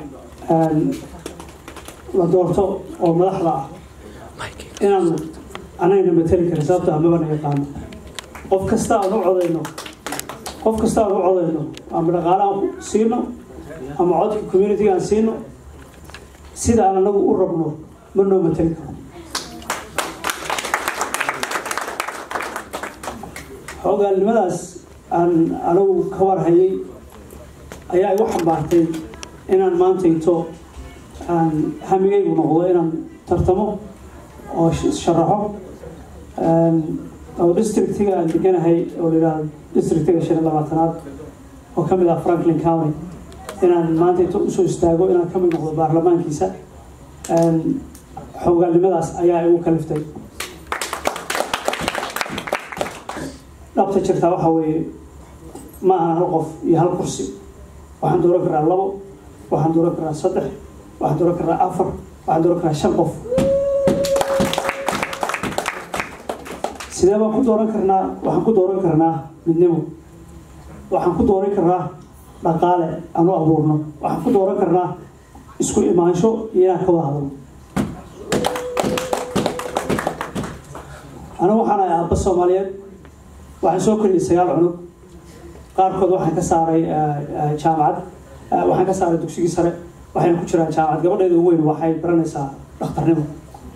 la doorto oo madaxda ah inaan anagana mateli karin sababto ah mabana yaqaano qof kasta aan u codayno qof kasta aan u codayno ama dhaqaale aan siino ama codka communitiga aan siino sida aan anagu u rabno ma noo mateli karo hogaalnimadaas aan anigu ka warhayay ayaa igu xambaartay inaan maanta into aan hamigaygu noqdo inaan tartamo oo sharaxo oo districtiga aan deganahay oo la yidhahdo districtiga shan iyo labaatanaad oo ka mid ah franklin county inaan maanta into usoo istaago inaan ka mid noqdo baarlamaankiisa hogaalnimadaas ayaa igu kaliftay dhabta jirtaa waxaa weeye ma aha hal qof iyo hal kursi waxaan dooran karaa labo waxaan dooran karaa saddex waxaan dooran karaa afar waxaan dooran karaa shan qof sidee baan ku dooran karnaa waxaan ku dooran karnaa midnimo waxaan ku dooran karnaa dhaqaale aan u abuurno waxaan ku dooran karnaa isku imaansho iyo inaan ka wada hadalno anigu waxaan ahay aabba soomaaliyeed waxaan soo koriyay sagaal cunug qaarkood waxaan ka saaray jaamacad waxaan ka saaray dugsigii sare waxayna ku jiraan jaamacad gabadheeda ugu weyn waxay baranaysaa dhakhtarnimo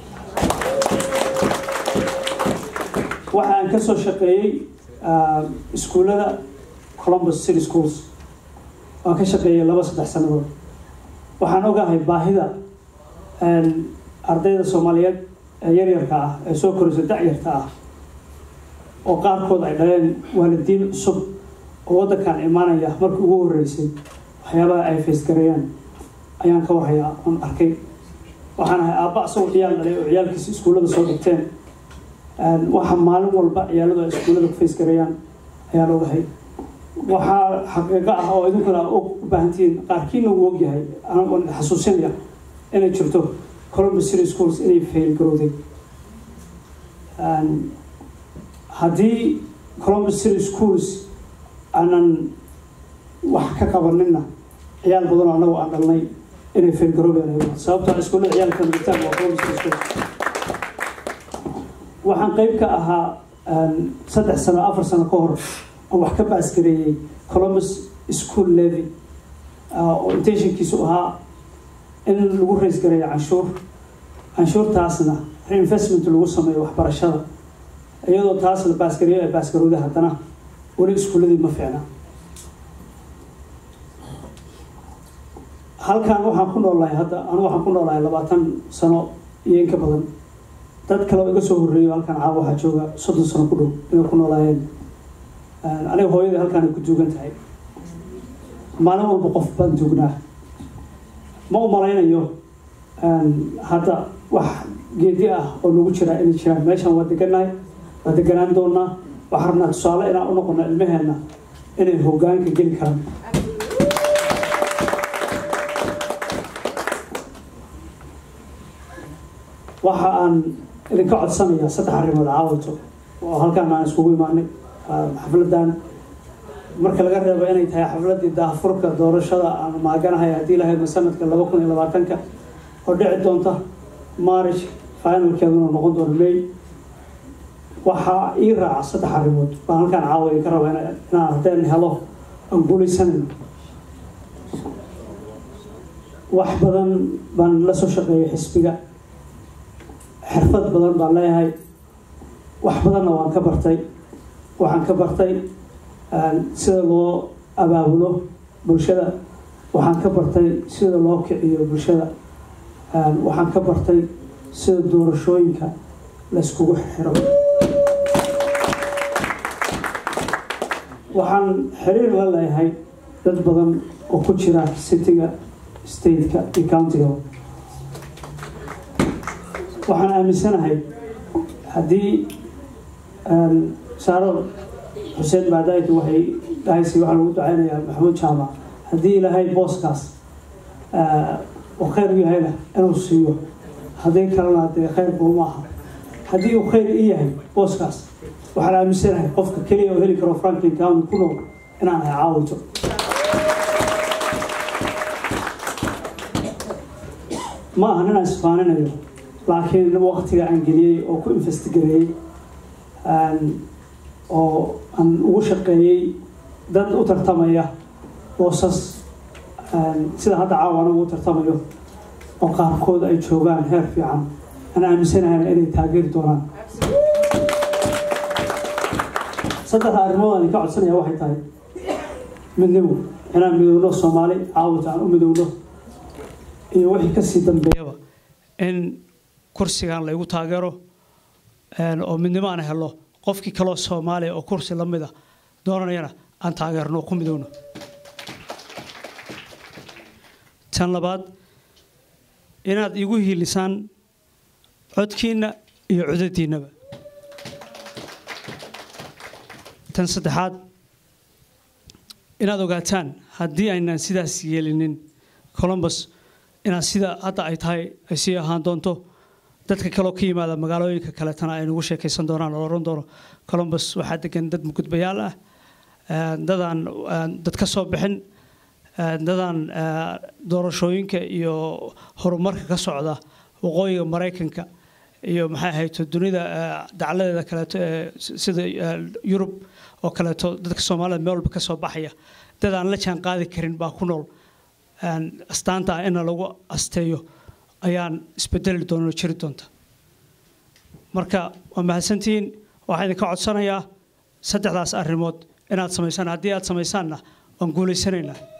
waxa aan ka soo shaqeeyey iskuullada columbus city schools waan ka shaqeeyey laba saddex sannadood waxaan ogahay baahida ardayda soomaaliyeed ee yaryarka ah ee soo koraysa dacyarta ah oo qaarkood ay dhaleen waalidiin cusub oo waddankan imaanaya markii ugu horreysay waxyaabaha ay faysgareeyaan ayaan ka warhayaa oon arkay waxaan ahay aabba asagoo ciyaal dhalay oo ciyaalkiisa iskuullada soo dhigteen waxa maalin walba ciyaaladu ay iskuullada ku faysgareeyaan ayaan ogahay waxaa xaqiiqo ah oo idinkuna u baahantihiin qaarkiina uu ogyahay aan xasuusinaya inay jirto columbus city schools inay fail garowday haddii columbus city schools aanan wax ka qabanina ciyaal badanoo annagu aan dhalnay inay failgaroobeen sababtoo iskuullada ciyaalka migitaan waa columbus city schools waxaan qayb ka ahaa saddex sano afar sano ka hor aan wax ka baasgareeyey columbus school levy oo intentionkiisu ahaa in lagu rays gareeyo canshuur canshuurtaasna reinvestment lagu sameeyo waxbarashada iyadoo taas la baasgareeyo ee baasgarowda haddana weli iskuulladii ma fiicna halkan waxaan ku noolahay hadda anu waxaan ku noolahay labaatan sano iyo in ka badan dad kale oo iga soo horreeyo halkan caawa waxaa jooga soddon sano ku dhow inay ku noolaayeen aniga hooyadii halkaan ay ku duugan tahay maalin walba qof baan duugnaa ma u malaynayo hadda wax geedi ah oo nagu jira inay jiraan meeshan waa deganahay waa deganaan doonaa waxaan rabnaa tusaale inaan u noqono ilmaheenna inay hoggaanka geli karaan waxa aan idinka codsanayaa saddex arrimood caawito oo halkaan aan iskugu imaanay xafladan marka laga reebo inay tahay xafladii daahfurka doorashada aan maaganahay haddii lahaydna sanadka laba kun iyo labaatanka oo dhici doonta maarish finalkeeduna noqon doono may waxaa ii raaca saddex arrimood baan halkaan caawa idinka raba inaan haddeen helo aan guulaysanayno wax badan baan la soo shaqeeyay xisbiga xirfad badan baan leeyahay wax badanna waan ka bartay waxaan ka bartay sida loo abaabulo bulshada waxaan ka bartay sida loo kiciyo bulshada waxaan ka bartay sida doorashooyinka layskugu xiro waxaan xiriir la leeyahay dad badan oo ku jira cityga stateka iyo countiga waxaan aaminsanahay haddii saaro xuseen baadaayki waxay dhahaysay waxaa lagu duceynayaa maxamuud jaamac haddii ilaahay booskaas oo khayr u yahayna inuu siiyo haddii kalena dee khayr buu ma aha haddii uu khayr i yahay booskaas waxaan aaminsanahay qofka keliya oo heli karo franklin county ku nool inaan hay caawito ma aha inaan isfaaninayo laakiin waqtiga aan geliyey oo ku investigareeyey oo aan ugu shaqeeyey dad u tartamaya boosas sida hadda caawa anigu u tartamayo oo qaarkood ay joogaan heer fiican aan aaminsanahayna inay taageeri doonaan saddexda arrimood aan ka codsanaya waxay tahay midnimo inaan midowno soomaali caawita aan u midowno iyo wixii kasii dambeeyaba in kursigan laygu taageero oo midnimo aan helo qofkii kaloo soomaaliya oo kursi la mida doonanayana aan taageerno oo ku midowno tan labaad inaad igu hiilisaan codkiinna iyo codadiinnaba tan saddexaad inaad ogaataan haddii aynaan sidaas yeelinin colombus inaad sida hadda ay tahay ay sii ahaan doonto dadka kaloo ka yimaada magaalooyinka kaletana ay nagu sheekaysan doonaan oo oran doono colombus waxaa degan dad mugudbayaal ah dadaan dad ka soo bixin dadaan doorashooyinka iyo horumarka ka socda waqooyiga maraykanka iyo maxay ahayd dunida dacaladeeda kaleeto ee sida yurub oo kaleeto dadka soomaalida meel walba ka soo baxaya dad aan la jaan qaadi karin baa ku nool astaanta ah ina lagu asteeyo ayaan isbedeli doonoo jiri doonta marka waa mahadsantihiin waxaan idinka codsanayaa saddexdaas arrimood inaad samaysaan haddii aad samaysaanna waan guulaysanaynaa